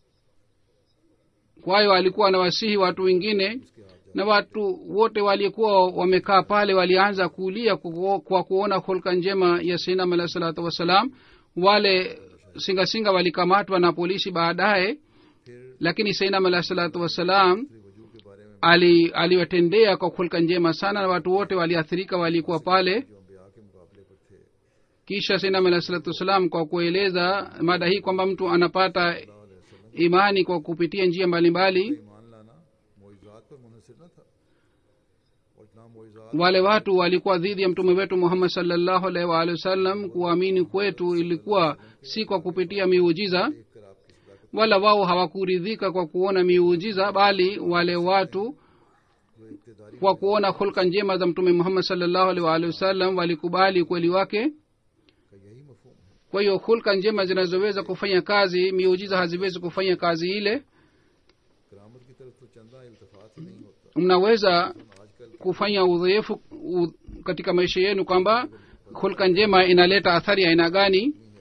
S2: kwa hiyo alikuwa anawasihi watu wengine
S1: उसके हाथ
S2: na watu wote waliokuwa wamekaa pale walianza kulia kwa kwa kuona hulka njema ya sainam alahi salatu wassalam wale singasinga walikamatwa na polisi baadaye
S1: फिर
S2: lakini sainam alahi salatu wassalam
S1: वजू के बारे में
S2: ali aliwatendea kwa hulka njema sana na watu wote waliathirika walikuwa pale
S1: जो अम्बिया के मुकाबले पर थे
S2: kisha sainam alahi salatu wassalam kwa kueleza mada hii kwamba mtu anapata imani kwa kupitia njia mbalimbali
S1: ईमान लाना मोइजात पर मुनहसर न था और ना मोइजात
S2: wale watu walikuwa dhidi ya mtume wetu muhammad salllahu alaihi waalihi wasallam kuamini kwetu ilikuwa si kwa kupitia miujiza
S1: देखकर आपकी सदाकत
S2: wala wao hawakuridhika kwa kuona miujiza bali wale watu
S1: जो इब्तदारी
S2: kwa kuona hulka njema za mtume muhammad salllahu alaihi waalihi wasallam walikubali ukweli wake
S1: का यही मफहूम है
S2: kwa hiyo hulka njema zinazoweza kufanya kazi miujiza haziwezi kufanya kazi ile
S1: करामत की तरफ तो चंदा इल्तफात ही नहीं होता
S2: mnaweza
S1: आजकल
S2: kufanya udhaifu u, katika maisha yenu kwamba hulka njema inaleta athari ya aina gani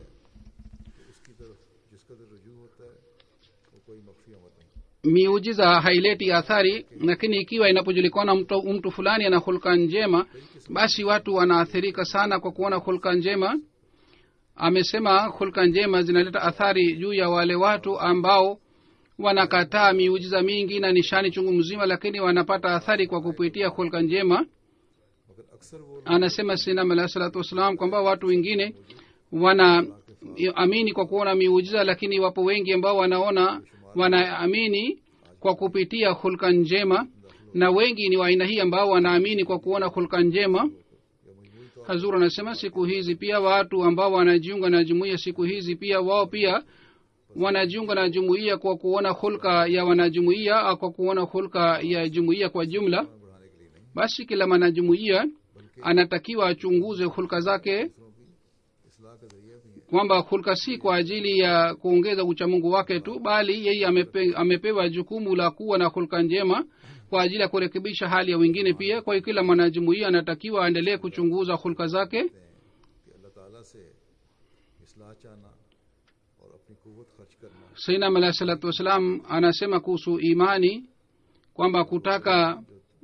S1: उसकी तरफ जिस कदर रुजू होता है वो कोई मख्फी अमर नहीं
S2: miujiza haileti athari lakini ikiwa inapojulikana mtu, mtu fulani ana hulka njema basi watu wanaathirika sana kwa kuona hulka njema amesema hulka njema zinaleta athari juu ya wale watu ambao wanakataa miujiza mingi na nishani chungu mzima lakini wanapata athari kwa kupitia hulka njema
S1: मगर अक्सर वो
S2: anasema sinam alahi salatu wassalam kwamba watu wengine wana amini kwa kuona miujiza lakini wapo wengi ambao wanaona wanaamini kwa kupitia hulka njema na wengi ni wa aina hii ambao wanaamini kwa kuona hulka njema hazur anasema siku hizi pia watu ambao wanajiunga na jumuiya siku hizi pia wao pia wanajiunga na jumuiya kwa kuona hulka ya wanajumuiya au kwa kuona hulka ya jumuiya kwa jumla
S1: बढ़ाने के लिए नहीं
S2: basi kila mwanajumuiya anatakiwa achunguze hulka zake
S1: दूसरों की इसलाह का जरिया भी है
S2: kwamba hulka si kwa ajili ya kuongeza uchamungu wake tu bali yeye amepe, amepewa jukumu la kuwa na hulka njema kwa ajili ya kurekebisha hali ya wengine pia kwa hiyo kila mwanajumuiya anatakiwa aendelee kuchunguza hulka zake
S1: कि अल्लाह ताला से इसलाह चाहना और अपनी कुवत खर्च करना
S2: sainam alahi salatu wassalam anasema kuhusu imani kwamba kutaka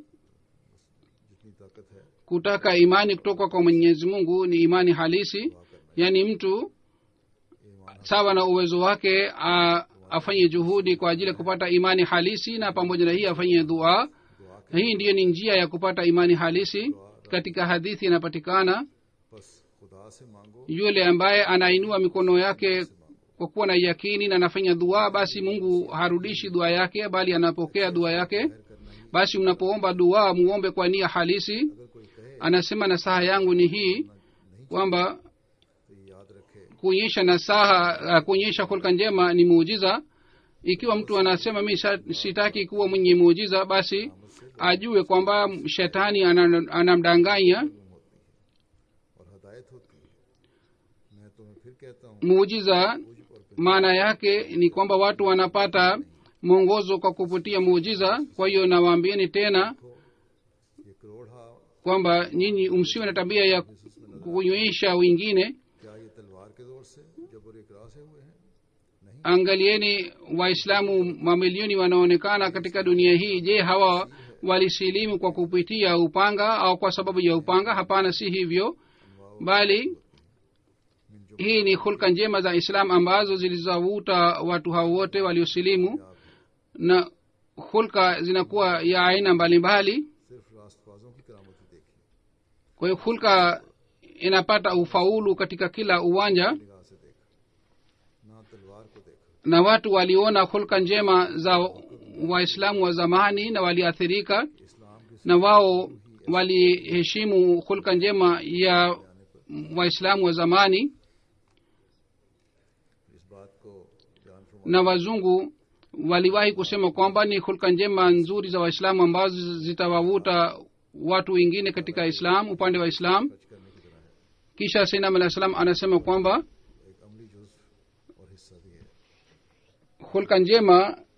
S1: जितनी ताकत है
S2: kutaka imani kutoka kwa mwenyezi mungu ni imani halisi yaani mtu sawa na uwezo wake a, afanye juhudi kwa ajili ya kupata imani halisi na pamoja na hii afanye dua na hii ndiyo ni njia ya kupata imani halisi katika hadithi inapatikana
S1: बस खुदा से मांगो
S2: yule ambaye anainua mikono yake kwa kuwa na yakini na anafanya dua basi mungu harudishi dua yake bali anapokea dua yake basi mnapoomba dua muombe kwa nia halisi
S1: अगर कोई कहे
S2: anasema nasaha yangu ni hii kwamba
S1: तो ये याद रखे
S2: kuonyesha nasaha uh, kuonyesha hulka njema ni muujiza ikiwa mtu anasema mi sa- sitaki kuwa mwenye muujiza basi ajue kwamba shetani ana- anamdanganya
S1: हदायत होती है मैं तुम्हें फिर कहता हूँ
S2: muujiza
S1: मुझ और पे
S2: maana yake ni kwamba watu wanapata mwongozo kwa kupitia muujiza kwa hiyo nawaambieni tena
S1: ये करोड़ा
S2: kwamba nyinyi msiwe na tabia ya kunyonyesha wengine
S1: क्या ये तलवार के जोर से जबर इकरा से हुए हैं नहीं
S2: angalieni waislamu mamilioni wanaonekana katika dunia hii je hawa walisilimu kwa kupitia upanga au kwa sababu ya upanga hapana si hivyo bali hii ni hulka njema za islam ambazo zilizovuta watu hao wote waliosilimu na hulka zinakuwa ya aina mbalimbali
S1: सिर्फ रास्तबाजों की करामती देखी
S2: kwa hiyo hulka inapata ufaulu katika kila uwanja
S1: निगाह से देखा ना तलवार को देखा
S2: na watu waliona hulka njema za waislamu wa zamani na waliathirika
S1: इस्लाम की
S2: na wao waliheshimu hulka njema ya waislamu wa zamani
S1: इस बात को जान फरमा
S2: na wazungu waliwahi kusema kwamba ni hulka njema nzuri za waislamu ambazo zitawavuta watu wengine katika islam upande wa islam
S1: खर्च करने की तरह है
S2: kisha sainam alah salam anasema kwamba
S1: एक अमली जुज और हिस्सा भी है
S2: hulka njema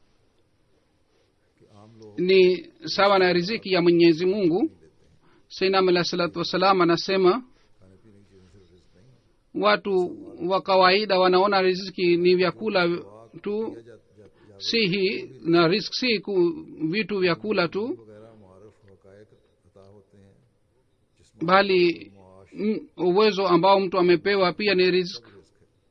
S1: कि आम लोग
S2: ni sawa na riziki ya mwenyezi mungu sainam alah salatu wassalam anasema
S1: खाने पीने की चीज़ों से रिस्क नहीं
S2: watu wa kawaida wanaona riziki ni vyakula tu
S1: या जा, जा, जा,
S2: si hii na risk si ku, vitu vya kula tu
S1: वगैरह मुआरफ हकायक अता होते हैं जिसमें
S2: bali
S1: मुआश
S2: m- uwezo ambao mtu amepewa pia ni risk
S1: risk है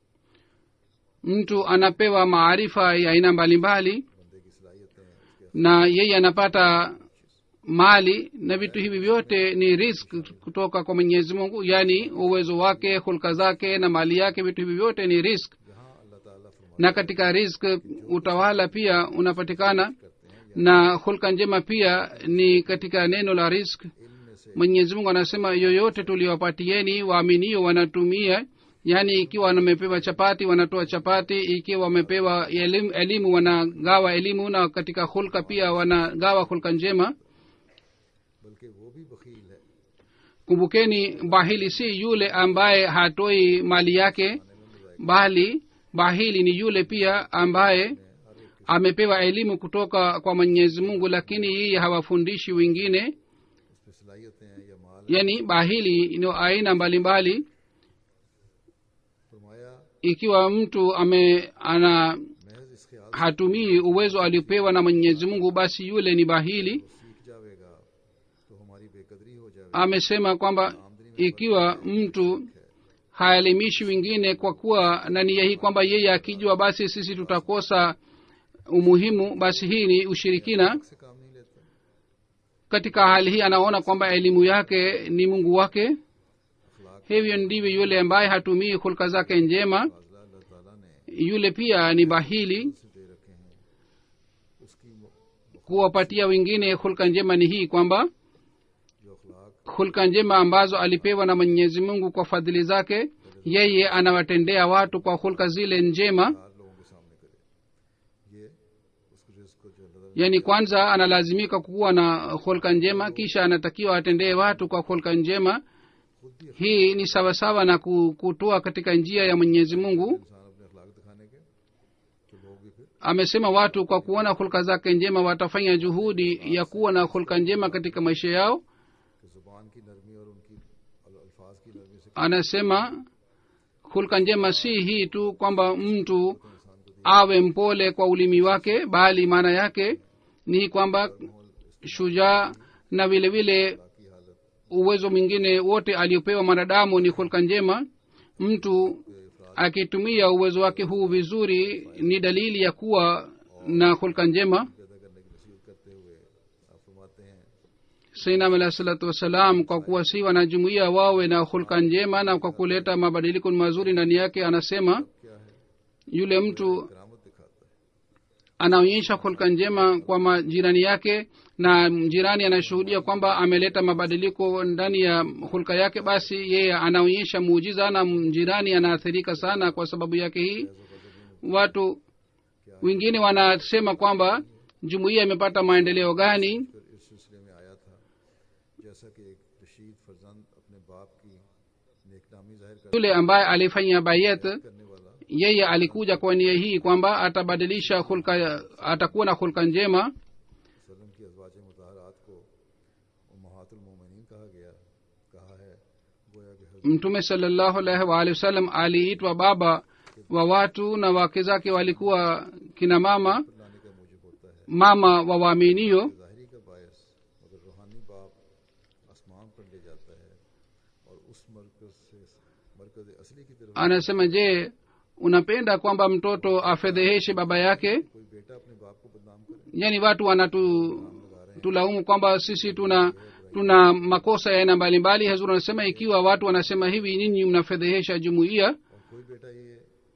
S2: mtu anapewa maarifa ya aina mbalimbali
S1: बंदे की सलाहियतें उसके
S2: na yeye anapata mali na vitu hivi vyote ni risk kutoka kwa mwenyezi mungu yaani uwezo wake hulka zake na mali yake vitu hivi vyote ni risk
S1: जहाँ अल्लाह ताला फरमाते
S2: na katika risk utawala pia unapatikana
S1: करते हैं
S2: na hulka njema pia ni katika neno la risk
S1: इनमें से
S2: mwenyezi mungu anasema yoyote tuliwapatieni waaminio wanatumia yaani ikiwa wamepewa chapati wanatoa chapati ikiwa wamepewa elimu, elimu wanagawa elimu na katika hulka pia wanagawa hulka njema
S1: बल्कि वो भी बखील है
S2: kumbukeni bahili si yule ambaye hatoi mali yake bali bahili ni yule pia ambaye amepewa elimu kutoka kwa mwenyezi mungu lakini yeye hawafundishi wengine
S1: उस पर सलाहियतें हैं या माल
S2: yaani bahili ni aina mbalimbali
S1: फरमाया
S2: ikiwa mtu ame ana
S1: महज इस ख्याल
S2: hatumii uwezo aliopewa na mwenyezi mungu basi yule ni bahili
S1: से सीख जाएगा तो हमारी बेकदरी हो जाएगी
S2: amesema kwamba ikiwa mtu haelimishi wengine kwa kuwa na nia hii kwamba yeye akijua basi sisi tutakosa umuhimu basi hii ni ushirikina
S1: से काम नहीं लेते
S2: katika hali hii anaona kwamba elimu yake ni mungu wake
S1: अखलाक
S2: hivyo ndivyo yule ambaye hatumii hulka zake njema
S1: फाजला अल्लाह ताला ने
S2: yule pia ni bahili
S1: से दे रखे हैं उसकी मु-
S2: kuwapatia wengine hulka njema ni hii kwamba
S1: जो अखलाक
S2: hulka njema ambazo alipewa na mwenyezi mungu kwa fadhili zake yeye anawatendea watu kwa hulka zile njema
S1: चार लोगों के सामने करे ये उसको रिस्क को जो अल्लाह ताला
S2: yaani kwanza analazimika kuwa na hulka njema kisha anatakiwa atendee watu kwa hulka njema
S1: खुद भी
S2: hii ni sawasawa na ku- kutoa katika njia ya mwenyezi mungu
S1: इंसान अपने अखलाक दिखाने के तो लोग भी फिर
S2: amesema watu kwa kuona hulka zake njema watafanya juhudi ya kuwa na hulka njema katika maisha yao
S1: कि जुबान की नरमी और उनकी अल- अल्फाज की नरमी से
S2: anasema hulka njema si hii tu kwamba mtu awe mpole kwa ulimi wake bali maana yake ni kwamba shujaa na vile vile
S1: की हालत
S2: uwezo mwingine wote aliopewa mwanadamu ni hulka njema mtu akitumia uwezo wake huu vizuri ni dalili ya kuwa na hulka njema
S1: पैदा करने की नसीहत करते हुए आप फरमाते हैं
S2: sainam alahi salatu wassalam kwa kuwasi wanajumuia wawe na hulka njema na kwa kuleta mabadiliko mazuri ndani yake anasema
S1: क्या है
S2: yule mtu
S1: करामत दिखाता है
S2: anaonyesha hulka njema kwa majirani yake na jirani anashuhudia kwamba ameleta mabadiliko ndani ya hulka yake basi yeye anaonyesha muujiza na jirani anaathirika sana kwa sababu yake hii watu wengine wanasema kwamba jumuiya imepata maendeleo gani
S1: फिर इस सिलसिले में आया था जैसा कि एक रशीद फरजंद अपने बाप की नेकनामी जाहिर कर-
S2: yule ambaye alifanya bayet
S1: करने वाला
S2: yeye alikuja kwa nia hii kwamba atabadilisha hulka atakuwa na hulka njema
S1: वसल्लम की अजवाज मुताहरात को उम्महातुलमोमिनीन कहा गया कहा है गोया कि हजरत
S2: mtume salllahu alaihi waalihi wasallam aliitwa baba wa watu na wake zake walikuwa kina mama
S1: लाने का मूजिब होता है
S2: mama wa waaminio
S1: ज़ाहिरी का बायस मगर रूहानी बाप आसमान पर ले जाता है और उस मरकज से मरकज असली की तरफ
S2: anasema je unapenda kwamba mtoto afedheheshe baba yake
S1: कोई बेटा अपने बाप को बदनाम करे
S2: yani watu wanatu tulaumu kwamba sisi tuna tuna makosa ya aina mbalimbali hazur anasema ikiwa watu wanasema hivi nyinyi mnafedhehesha jumuiya
S1: और कोई बेटा ये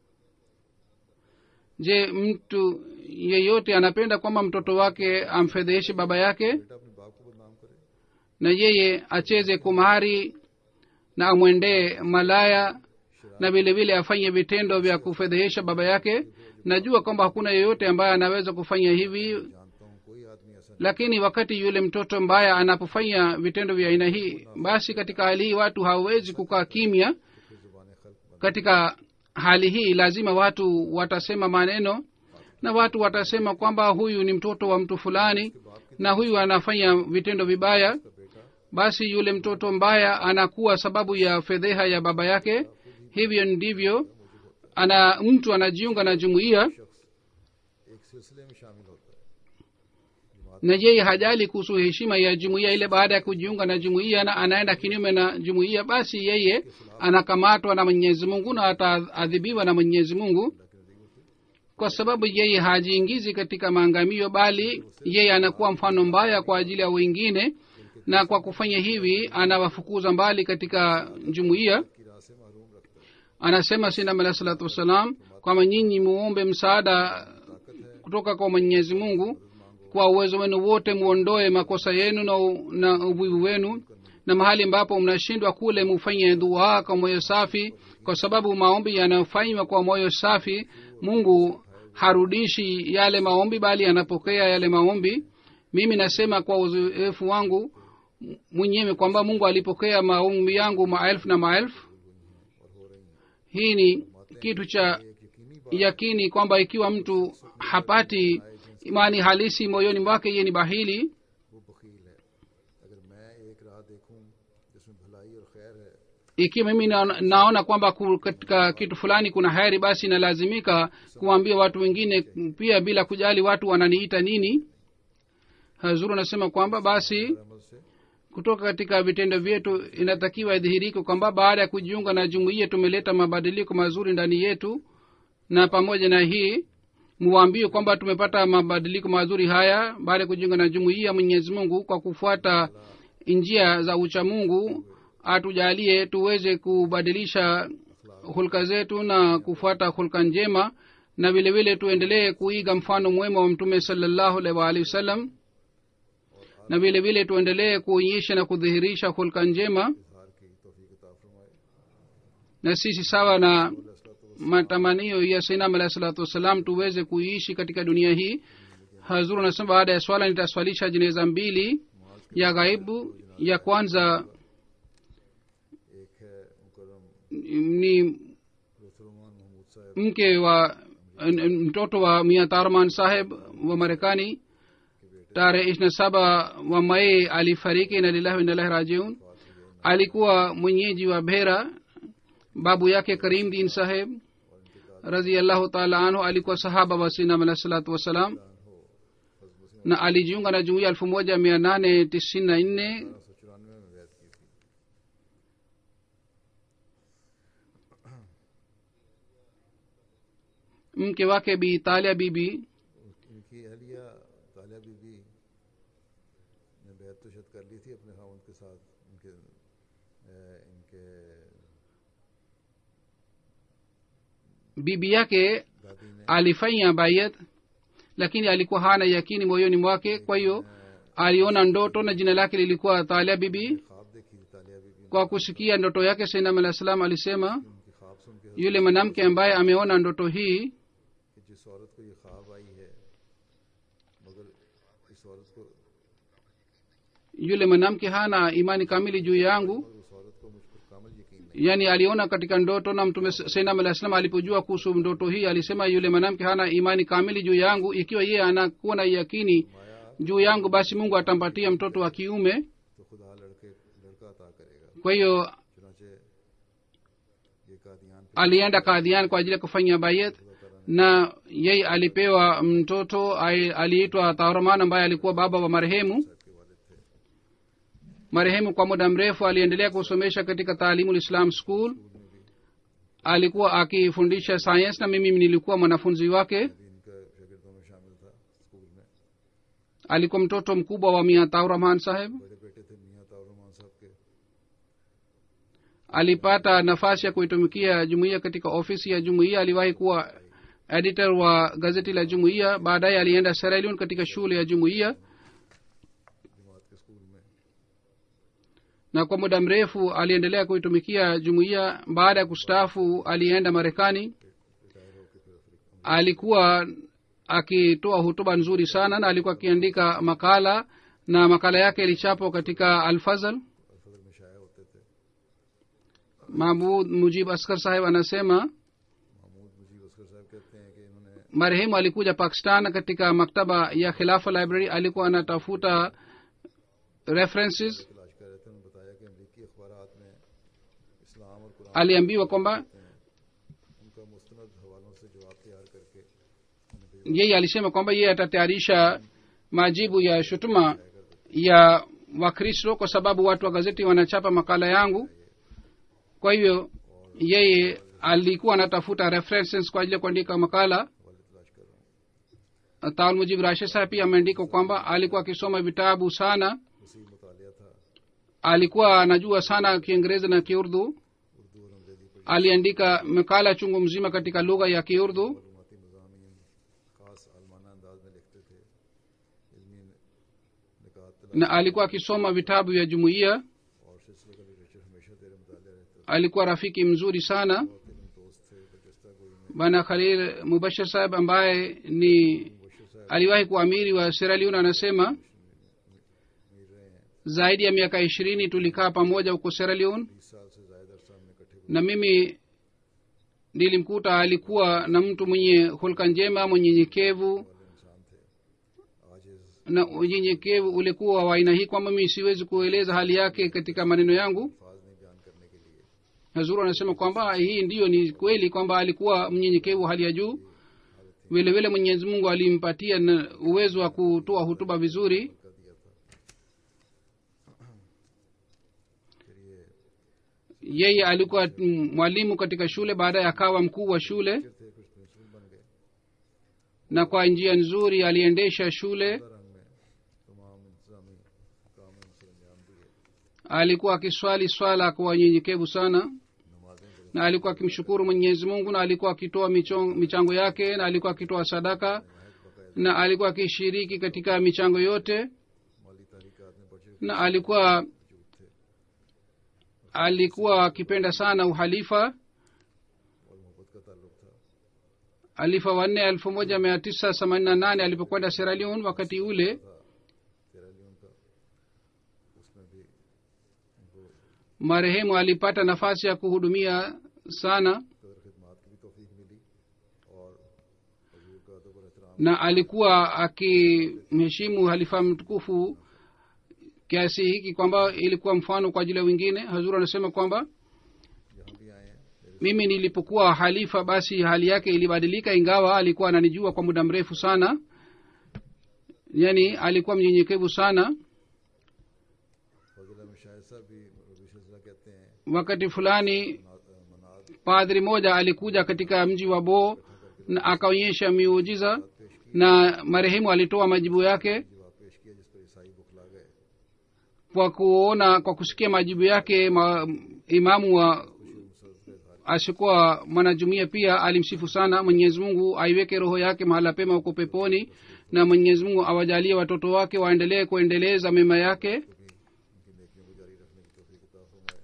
S2: je mtu yeyote anapenda kwamba mtoto wake amfedheheshe baba yake
S1: बेटा अपने बाप को बदनाम करे
S2: na yeye acheze kumari na amwendee malaya na vile vile afanye vitendo vya kufedhehesha baba yake najua kwamba hakuna yeyote ambaye anaweza kufanya hivi
S1: जानता हूँ कोई आदमी ऐसा
S2: lakini wakati yule mtoto mbaya anapofanya vitendo vya aina hii basi katika hali hii watu hawawezi kukaa kimya
S1: फिर जुबान खल्क
S2: katika hali hii lazima watu watasema maneno na watu watasema kwamba huyu ni mtoto wa mtu fulani na huyu anafanya vitendo vibaya
S1: का बेटा
S2: basi yule mtoto mbaya anakuwa sababu ya fedheha ya baba yake hivyo ndivyo ana mtu anajiunga na jumuiya
S1: एक सिलसिले में शामिल होता है
S2: na yeye hajali kuhusu heshima ya jumuiya ile baada ya kujiunga na jumuiya na anaenda kinyume na jumuiya basi yeye anakamatwa na mwenyezi mungu na ataadhibiwa na mwenyezi mungu kwa sababu yeye hajiingizi katika maangamio bali yeye anakuwa mfano mbaya kwa ajili ya wengine na kwa kufanya hivi anawafukuza mbali katika jumuiya
S1: की राह से महरूम रखता है
S2: anasema sinam alahi salatu wassalam kwamba nyinyi muombe msaada kutoka kwa mwenyezi mungu kwa uwezo wenu wote muondoe makosa yenu na, u- na uvivu wenu na mahali ambapo mnashindwa kule mufanye dua kwa moyo safi kwa sababu maombi yanayofanywa kwa moyo safi mungu harudishi yale maombi bali anapokea yale maombi mimi nasema kwa uzoefu wangu m- mwenyewe kwamba mungu alipokea maombi yangu maelfu na maelfu hii ni kitu cha yakini kwamba ikiwa mtu hapati imani halisi moyoni mwake ye ni bahili
S1: वो बखील है अगर मैं एक राह देखूं जिसमें भलाई और खैर है
S2: ikiwa mimi naona, naona kwamba ku- katika kitu fulani kuna heri basi nalazimika kuwaambia watu wengine pia bila kujali watu wananiita nini hazuru anasema kwamba basi
S1: अमल से
S2: kutoka katika vitendo vyetu inatakiwa idhihirike kwamba baada ya kujiunga na jumuiya tumeleta mabadiliko mazuri ndani yetu na pamoja na hii muwaambie kwamba tumepata mabadiliko mazuri haya baada ya kujiunga na jumuiya mwenyezi mungu kwa kufuata njia za uchamungu atujalie tuweze kubadilisha hulka zetu na kufuata hulka njema na vile vile tuendelee kuiga mfano mwema wa mtume salallahu alaihi waalihi wasallam na vile vile tuendelee kuonyesha na kudhihirisha hulka njema
S1: इजहार की तोफीक अता फरमाए
S2: na sisi sawa na matamanio ya sainam alahi salatu wassalam tuweze kuiishi katika dunia hii hazuru anasema baada ya swala nitaswalisha jeneza mbili ya ghaibu ya kwanza
S1: एक है मुकरम
S2: ni
S1: रुसलमान महमूद साहब
S2: mke wa n- n- mtoto wa mia tarman saheb wa marekani tarehe ishirina saba wa mai alifariki na lillahi wainalahi rajiun alikuwa mwenyeji wa bhera babu yake karim din saheb raziallahu taala anhu alikuwa sahaba wa sinam alah salatu wassalam na alijiunga na jumuia elfu moja mia nane tisini na nne
S1: सौ चौरानवे में वैद की थी
S2: mke wake bi talia bibi
S1: इनकी अहलिया तालिया बीबी ने बैत तो शायद कर ली थी अपने खाउन के साथ इनके अ, इनके
S2: bibi yake
S1: दादी ने
S2: alifanya bayat lakini alikuwa hana yakini moyoni mwake kwa hiyo aliona ndoto na jina lake lilikuwa talia bibi
S1: ख्वाब देखी थी तालिया बीबी
S2: kwa kusikia ndoto yake sainam alah salam alisema
S1: ने उनकी ख्वाब सुन के
S2: yule mwanamke ambaye ameona ndoto hii
S1: कि जिस औरत को ये ख्वाब आई है मगर इस औरत को
S2: yule mwanamke hana imani kamili juu yangu
S1: मगर उस औरत को मुझ पर कामल यकीन नहीं
S2: yaani aliona katika ndoto na mtume sainam alah salam alipojua kuhusu ndoto hii alisema yule mwanamke hana imani kamili juu yangu ikiwa yeye anakuwa na yakini juu yangu basi mungu atampatia mtoto wa kiume
S1: तो खुदा लड़के लड़का अता करेगा
S2: kwa hiyo
S1: चुनाचे ये कादियान पे
S2: alienda kadhian kwa ajili ya kufanya bayet na yeye alipewa mtoto ai- aliitwa tauraman ambaye alikuwa baba wa marehemu
S1: के वालिद थे
S2: marehemu kwa muda mrefu aliendelea kusomesha katika taalimu islam school alikuwa akifundisha science na mimi nilikuwa mwanafunzi wake
S1: भी इनका शागिर्दों में शामिल था स्कूल में
S2: alikuwa mtoto mkubwa wa mia taurahman saheb
S1: बड़े बेटे थे मियाँ ताउरमान साहब के
S2: alipata nafasi ya kuitumikia jumuiya katika ofisi ya jumuiya aliwahi kuwa editor wa gazeti la jumuiya baadaye alienda Sierra Leone katika shule ya jumuiya
S1: जमात के स्कूल में
S2: na kwa muda mrefu aliendelea kuitumikia jumuiya baada ya kustaafu alienda marekani
S1: retire होकर फिर Africa
S2: alikuwa akitoa hutuba nzuri sana na alikuwa akiandika makala na makala yake ilichapwa katika alfazal
S1: Alfazl में शाया होते थे
S2: mahmud mujib askar saheb anasema
S1: Mahmood मुजीब असगर साहब कहते हैं कि इन्होंने
S2: marehemu alikuja pakistan katika maktaba ya khilafa library alikuwa anatafuta references
S1: तलाश कर रहे थे उन्होंने बताया कि अमरीकी अखबार में इस्लाम और कुरान
S2: aliambiwa kwamba
S1: उनका मुस्तनद हवालों से जवाब तैयार करके उन्हें भेजा
S2: yeye alisema kwamba yeye atatayarisha majibu ya shutuma ya wakristo kwa sababu watu wa gazeti wanachapa makala yangu kwa hivyo yeye alikuwa anatafuta references kwa ajili ya kuandika makala
S1: हवाले तलाश कर रहा हूँ
S2: taul mujib rashid saheb pia ameandika kwamba alikuwa akisoma vitabu sana
S1: वसी मुतालिया था
S2: alikuwa anajua sana kiingereza na kiurdu
S1: Urdu और अंग्रेजी पर
S2: aliandika makala chungu mzima katika lugha ya kiurdu
S1: मालूमती मजामी खास आलमाना अंदाज में लिखते थे इल्मी निकात तलाश
S2: na alikuwa akisoma vitabu vya jumuiya
S1: और सिलसिले का लिटरेचर हमेशा तेरे मुतालिया रहता
S2: alikuwa rafiki mzuri sana
S1: था बहुत इल्म दोस्त थे बरजस्ता कोई में
S2: bwana khalil mubashir saheb ambaye ni
S1: Mubashar साहब
S2: aliwahi kuwa amiri wa Sierra Leone anasema
S1: मिल रहे हैं
S2: zaidi ya miaka ishirini tulikaa pamoja huko Sierra Leone
S1: बीस साल से ज्यादा अरसा हमने इकट्ठे
S2: na mimi nilimkuta alikuwa na mtu mwenye hulka njema mwenyenyekevu
S1: वाले इंसान थे आज इस
S2: na unyenyekevu ulikuwa wa aina hii kwamba mimi siwezi kueleza hali yake katika maneno yangu
S1: अल्फाज नहीं बयान करने के लिए
S2: hazuru anasema kwamba hii ndiyo ni kweli kwamba alikuwa mnyenyekevu wa hali ya juu vile vile mwenyezi mungu alimpatia na uwezo wa kutoa hutuba vizuri
S1: कर दिया था फिर ये
S2: yeye alikuwa mm, mwalimu katika shule baadaye akawa mkuu wa shule
S1: teacher थे कुछ प्रिंसिपल बन गए
S2: na kwa njia nzuri aliendesha shule
S1: रंग में तमाम इंतजामी काम उनसे अंजाम दिए
S2: alikuwa akiswali swala kwa unyenyekevu sana
S1: नमाजें बड़े
S2: na alikuwa akimshukuru mwenyezi mungu na alikuwa akitoa michong- michango yake na alikuwa akitoa sadaka na alikuwa akishiriki katika michango yote
S1: माली तहरीकात में बढ़ चढ़
S2: na alikuwa
S1: मौजूद थे
S2: alikuwa akipenda sana uhalifa
S1: और मोहब्बत का ताल्लुक था
S2: alifa wanne elfu moja mia tisa themanini na nane alipokwenda Sierra Leone wakati ule
S1: तेरा लियोन का उसमें भी उनको
S2: marehemu alipata nafasi ya kuhudumia sana
S1: कदर खिदमात की भी तोफीक मिली और हजूर का अदब और एहतराम
S2: na alikuwa akimheshimu halifa mtukufu kiasi hiki kwamba ilikuwa mfano kwa ajili ya wengine hazur anasema kwamba
S1: यहाँ भी आए हैं मेरे
S2: mimi nilipokuwa halifa basi hali yake ilibadilika ingawa alikuwa ananijua kwa muda mrefu sana yani alikuwa mnyenyekevu sana
S1: फजल अहमद शाहिद साहब भी रबी सिलसिला कहते हैं
S2: wakati fulani
S1: मना- मनाद
S2: padri moja alikuja katika mji wa boo na akaonyesha miujiza na marehemu alitoa majibu yake
S1: जवाब पेश किया जिस पर ईसाई बुखला गए
S2: kwa kuona kwa kusikia majibu yake ma, imamu wa asikuwa mwanajumuia pia alimsifu sana mwenyezi mungu aiweke roho yake mahala pema huko peponi na mwenyezi mungu awajalie watoto wake waendelee kuendeleza mema yake
S1: उनकी नेकियों को जारी रखने की तोफीक अता फरमाए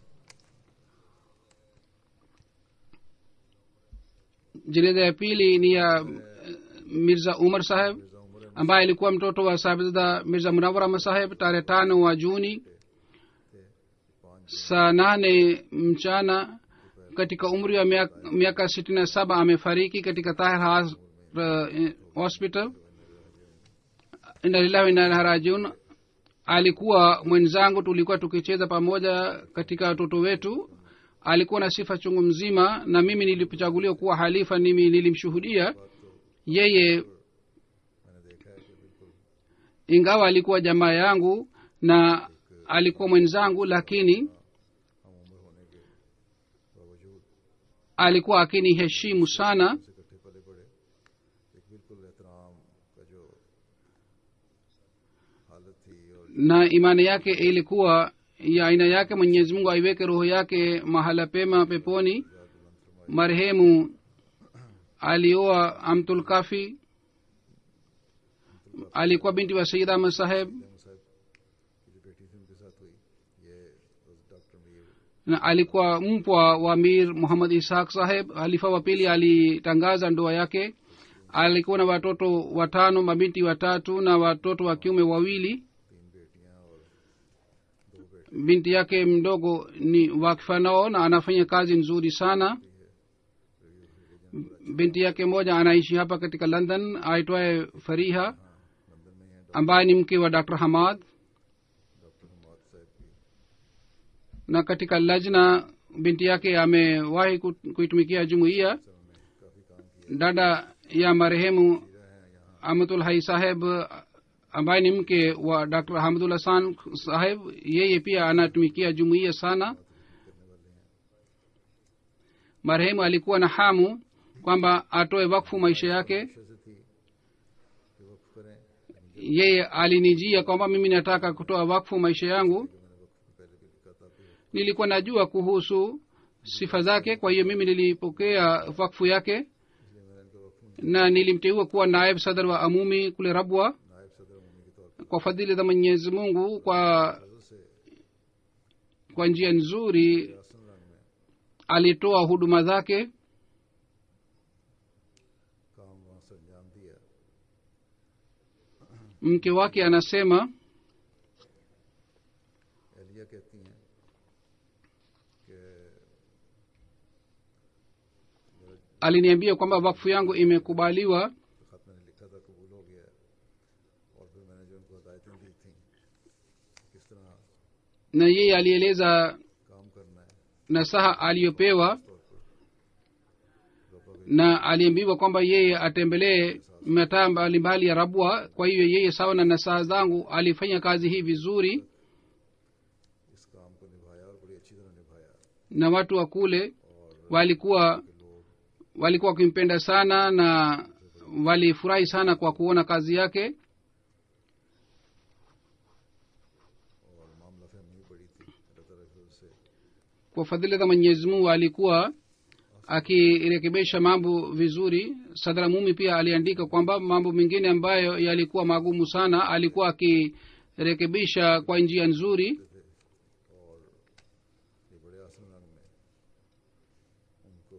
S2: jeneza ya pili ni ya eh, mirza umar saheb
S1: Mirza उमर Ahmad
S2: ambaye alikuwa mtoto wa sahibzada mirza munawara saheb tarehe tano wa juni
S1: पाँच
S2: saa nane mchana katika umri wa miaka- miaka sitini na saba amefariki katika tahir Has- uh, hospital inalilahi inalharajun alikuwa mwenzangu tulikuwa tukicheza pamoja katika watoto wetu alikuwa na sifa chungu mzima na mimi nilipochaguliwa kuwa halifa mimi nilimshuhudia yeye
S1: मैंने देखा है कि बिल्कुल
S2: ingawa alikuwa jamaa yangu na alikuwa mwenzangu lakini
S1: हम उम्र होने के बावजूद
S2: alikuwa akiniheshimu sana
S1: से इकट्ठे पले पड़े एक बिल्कुल एहतराम का जो हालत थी और
S2: na imani yake ilikuwa ya aina yake mwenyezi mungu aiweke roho yake mahala pema peponi marehemu alioa amtul kafi alikuwa binti wa sayid ahmad saheb
S1: जैम साहब की जो बेटी थी उनके साथ हुई ये doctor Mir
S2: na alikuwa mpwa wa mir muhammad ishaq saheb halifa wa pili alitangaza ndoa yake alikuwa na watoto watano mabinti watatu na watoto wa kiume wawili
S1: तीन बेटियां और दो बेटे
S2: binti yake mdogo ni wakfanao na anafanya kazi nzuri sana binti yake moja anaishi hapa katika london aitwaye fariha
S1: London में हैं
S2: ambaye ni mke wa dr hamad
S1: doctor Hamad साहब की
S2: na katika lajna binti yake amewahi ku- kuitumikia jumuiya
S1: sir उन्होंने काफी काम किया
S2: dada ya marehemu
S1: हैं यहाँ
S2: amatul hai saheb ambaye ni mke wa dr hamdul hasan saheb yeye pia anatumikia jumuiya sana marehemu alikuwa na hamu kwamba atoe wakfu maisha yake
S1: अच्छे से थी कि वक्फ करें
S2: yeye alinijia kwamba mimi nataka kutoa wakfu maisha yangu
S1: मैंने वक्फ को पहले भी लिखा था कि
S2: nilikuwa najua kuhusu sifa zake kwa hiyo mimi nilipokea wakfu yake
S1: इसलिए मैंने इनको वक्फ
S2: na nilimteua kuwa naib sadar wa amumi kule rabwa
S1: नायब सदर अमूमी के तौर पर
S2: kwa fadhili za mwenyezi mungu kwa
S1: फजल से
S2: kwa njia nzuri
S1: आसन रंग में
S2: alitoa huduma zake
S1: काम वहां से अंजाम दिया
S2: mke wake anasema
S1: एलिया कहती हैं कि
S2: aliniambia kwamba wakfu yangu imekubaliwa
S1: तो खत मैंने लिखा था कबूल हो गया और फिर मैंने जो उनको हदायतें दी थी किस तरह
S2: na yeye alieleza
S1: काम करना है
S2: nasaha aliyopewa
S1: तौर पर
S2: na aliambiwa kwamba yeye atembelee mataa mbalimbali ya rabwa kwa hiyo yeye sawa na nasaha zangu alifanya kazi hii vizuri
S1: इस काम को निभाया और बड़ी अच्छी तरह निभाया
S2: na watu wa kule walikuwa walikuwa wakimpenda sana na walifurahi sana kwa kuona kazi yake
S1: और मामला फहमी बड़ी थी अल्लाह ताला की तरफ से
S2: kwa fadhili za mwenyezi mungu alikuwa akirekebisha mambo vizuri sadra mumi pia aliandika kwamba mambo mengine ambayo yalikuwa magumu sana alikuwa akirekebisha kwa njia nzuri
S1: और ये बड़े आसन रंग में उनको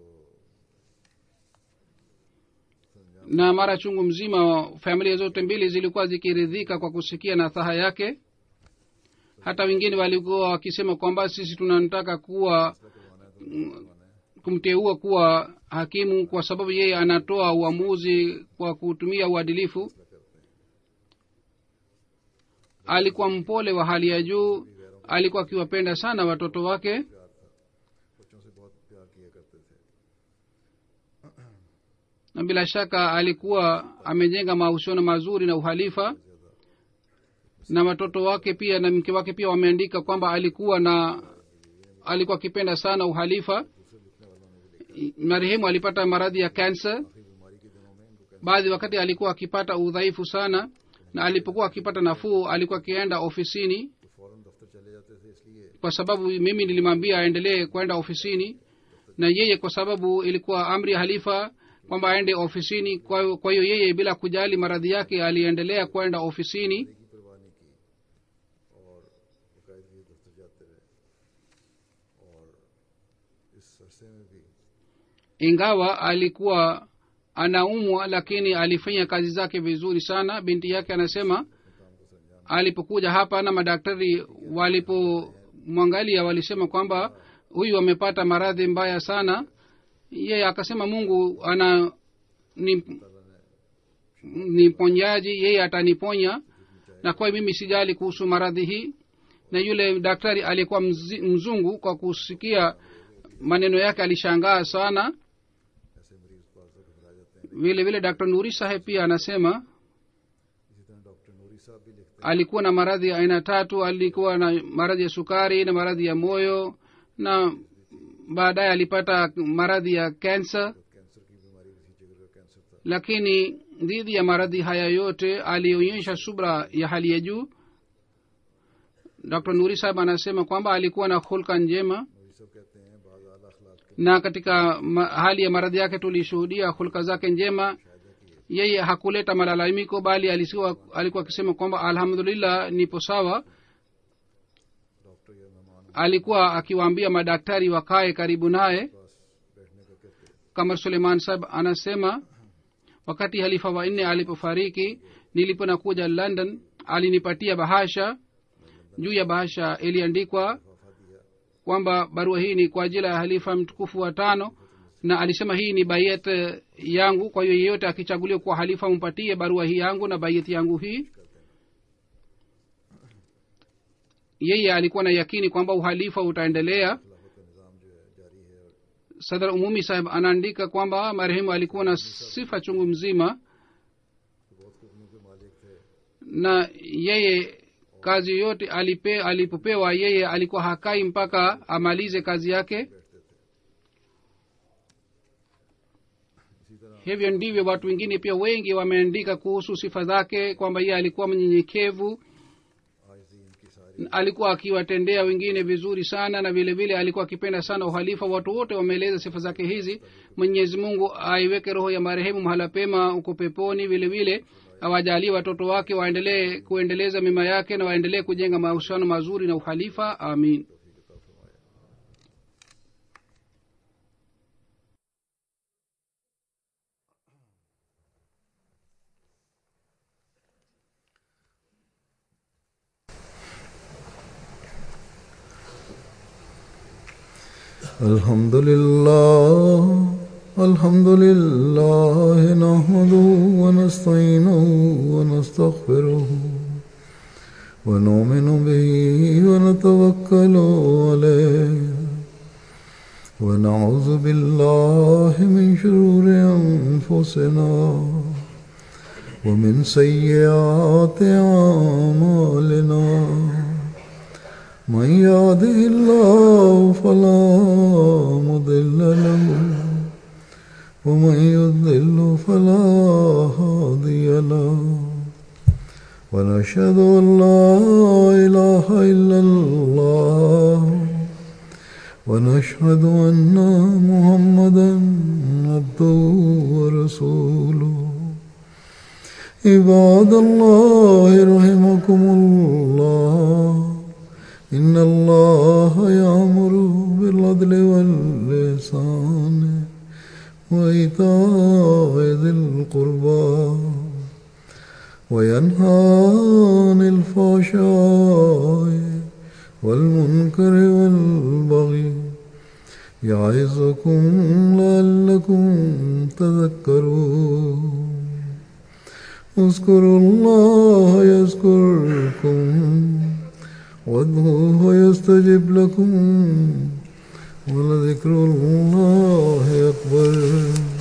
S1: संजाम
S2: na mara chungu mzima familia zote mbili zilikuwa zikiridhika kwa kusikia nasaha yake hata wengine walikuwa wakisema kwamba sisi tunataka kuwa
S1: करवाना है तो करवाना है
S2: kumteua kuwa hakimu kwa sababu yeye anatoa uamuzi kwa kutumia uadilifu
S1: फैसला करते हैं
S2: alikuwa mpole wa hali ya juu alikuwa akiwapenda sana watoto wake
S1: प्यार था बच्चों से बहुत प्यार किया करते थे
S2: na bila shaka alikuwa amejenga mahusiano mazuri na uhalifa na watoto wake pia na mke wake pia wameandika kwamba alikuwa na alikuwa akipenda sana uhalifa marehemu alipata maradhi ya kansa
S1: आखिरी बीमारी के दिनों में इनको cancer
S2: baadhi wakati alikuwa akipata udhaifu sana na alipokuwa akipata nafuu alikuwa akienda ofisini
S1: तो फौरन दफ्तर चले जाते थे इसलिए
S2: kwa sababu mimi nilimwambia aendelee kwenda ofisini na yeye kwa sababu ilikuwa amri ya halifa kwamba aende ofisini kwa hiyo- kwa hiyo yeye bila kujali maradhi yake aliendelea kwenda ofisini
S1: की परवाह नहीं की और बाकायदगी से दफ्तर जाते रहे और इस अरसे में भी
S2: ingawa alikuwa anaumwa lakini alifanya kazi zake vizuri sana binti yake anasema
S1: काम को संजाम
S2: alipokuja hapa na madaktari walipomwangalia walisema kwamba huyu amepata maradhi mbaya sana yeye akasema mungu ana ni, ni ponyaji yeye ataniponya na kwa hiyo mimi sijali kuhusu maradhi hii na yule daktari aliyekuwa mzi- mzungu kwa kusikia maneno yake alishangaa sana
S1: ऐसे मरीज को आजकल घबरा जाते हैं
S2: vile vile dr nuri saheb pia anasema
S1: इसी तरह डॉक्टर नूरी साहब भी लिखते
S2: alikuwa na maradhi ya aina tatu alikuwa na maradhi ya sukari na maradhi ya moyo na baadaye alipata maradhi ya kansa
S1: हैं कैंसर की बीमारी भी थी जिगर का कैंसर था
S2: lakini dhidi ya maradhi haya yote alionyesha subra ya hali ya juu dr nuri saheb anasema kwamba alikuwa na hulka njema
S1: नूरी साहब कहते हैं बाज आला अखलाक के
S2: na katika ma, hali ya maradhi yake tulishuhudia hulka zake njema yeye hakuleta malalamiko bali alisiwa, alikuwa akisema kwamba alhamdulillah nipo sawa
S1: doctor या मेहमान
S2: alikuwa akiwaambia madaktari wakae karibu naye
S1: पास बैठने का कहते
S2: kamar suleiman sab anasema wakati halifa wa nne alipofariki niliponakuja london alinipatia bahasha juu ya bahasha iliandikwa
S1: लिफाफा दिया
S2: kwamba barua hii ni kwa ajili ya halifa mtukufu wa tano na alisema hii ni bayet yangu kwa hiyo yeyote akichaguliwa kuwa halifa mpatie barua hii yangu na bayet yangu hii yeye alikuwa na yakini kwamba uhalifa utaendelea
S1: खिलाफत का निज़ाम जो है जारी है और
S2: sadr umumi saheb anaandika kwamba marehemu alikuwa na sifa chungu mzima
S1: बहुत हुक्मों के मालिक थे
S2: na yeye kazi yote alipe, alipopewa yeye alikuwa hakai mpaka amalize kazi yake
S1: बैठते थे इसी तरह
S2: hivyo ndivyo watu wengine pia wengi wameandika kuhusu sifa zake kwamba yeye alikuwa mnyenyekevu
S1: आज भी इनकी सारी
S2: alikuwa akiwatendea wengine vizuri sana na vile vile alikuwa akipenda sana uhalifa watu wote wameeleza sifa zake hizi mwenyezi mungu aiweke roho ya marehemu mahala pema uko peponi vile vile awajalie watoto wake waendelee kuendeleza mema yake na waendelee kujenga mahusiano mazuri na uhalifa amin
S1: الحمد لله الحمد لله نحمده ونستعينه ونستغفره ونؤمن به ونتوكل عليه ونعوذ بالله من شرور أنفسنا ومن سيئات أعمالنا من يهده الله فلا مضل له ومن يضلل فلا هادي له ونشهد ان لا اله الا الله ونشهد ان محمدا عبده ورسوله عباد الله رحمكم الله إن الله يأمر بالعدل واللسان وإيتاء ذي القربى وينهى عن الفحشاء والمنكر والبغي يعظكم لعلكم تذكرون اذكروا الله يذكركم وادعوه يستجب لكم ولذكر الله أكبر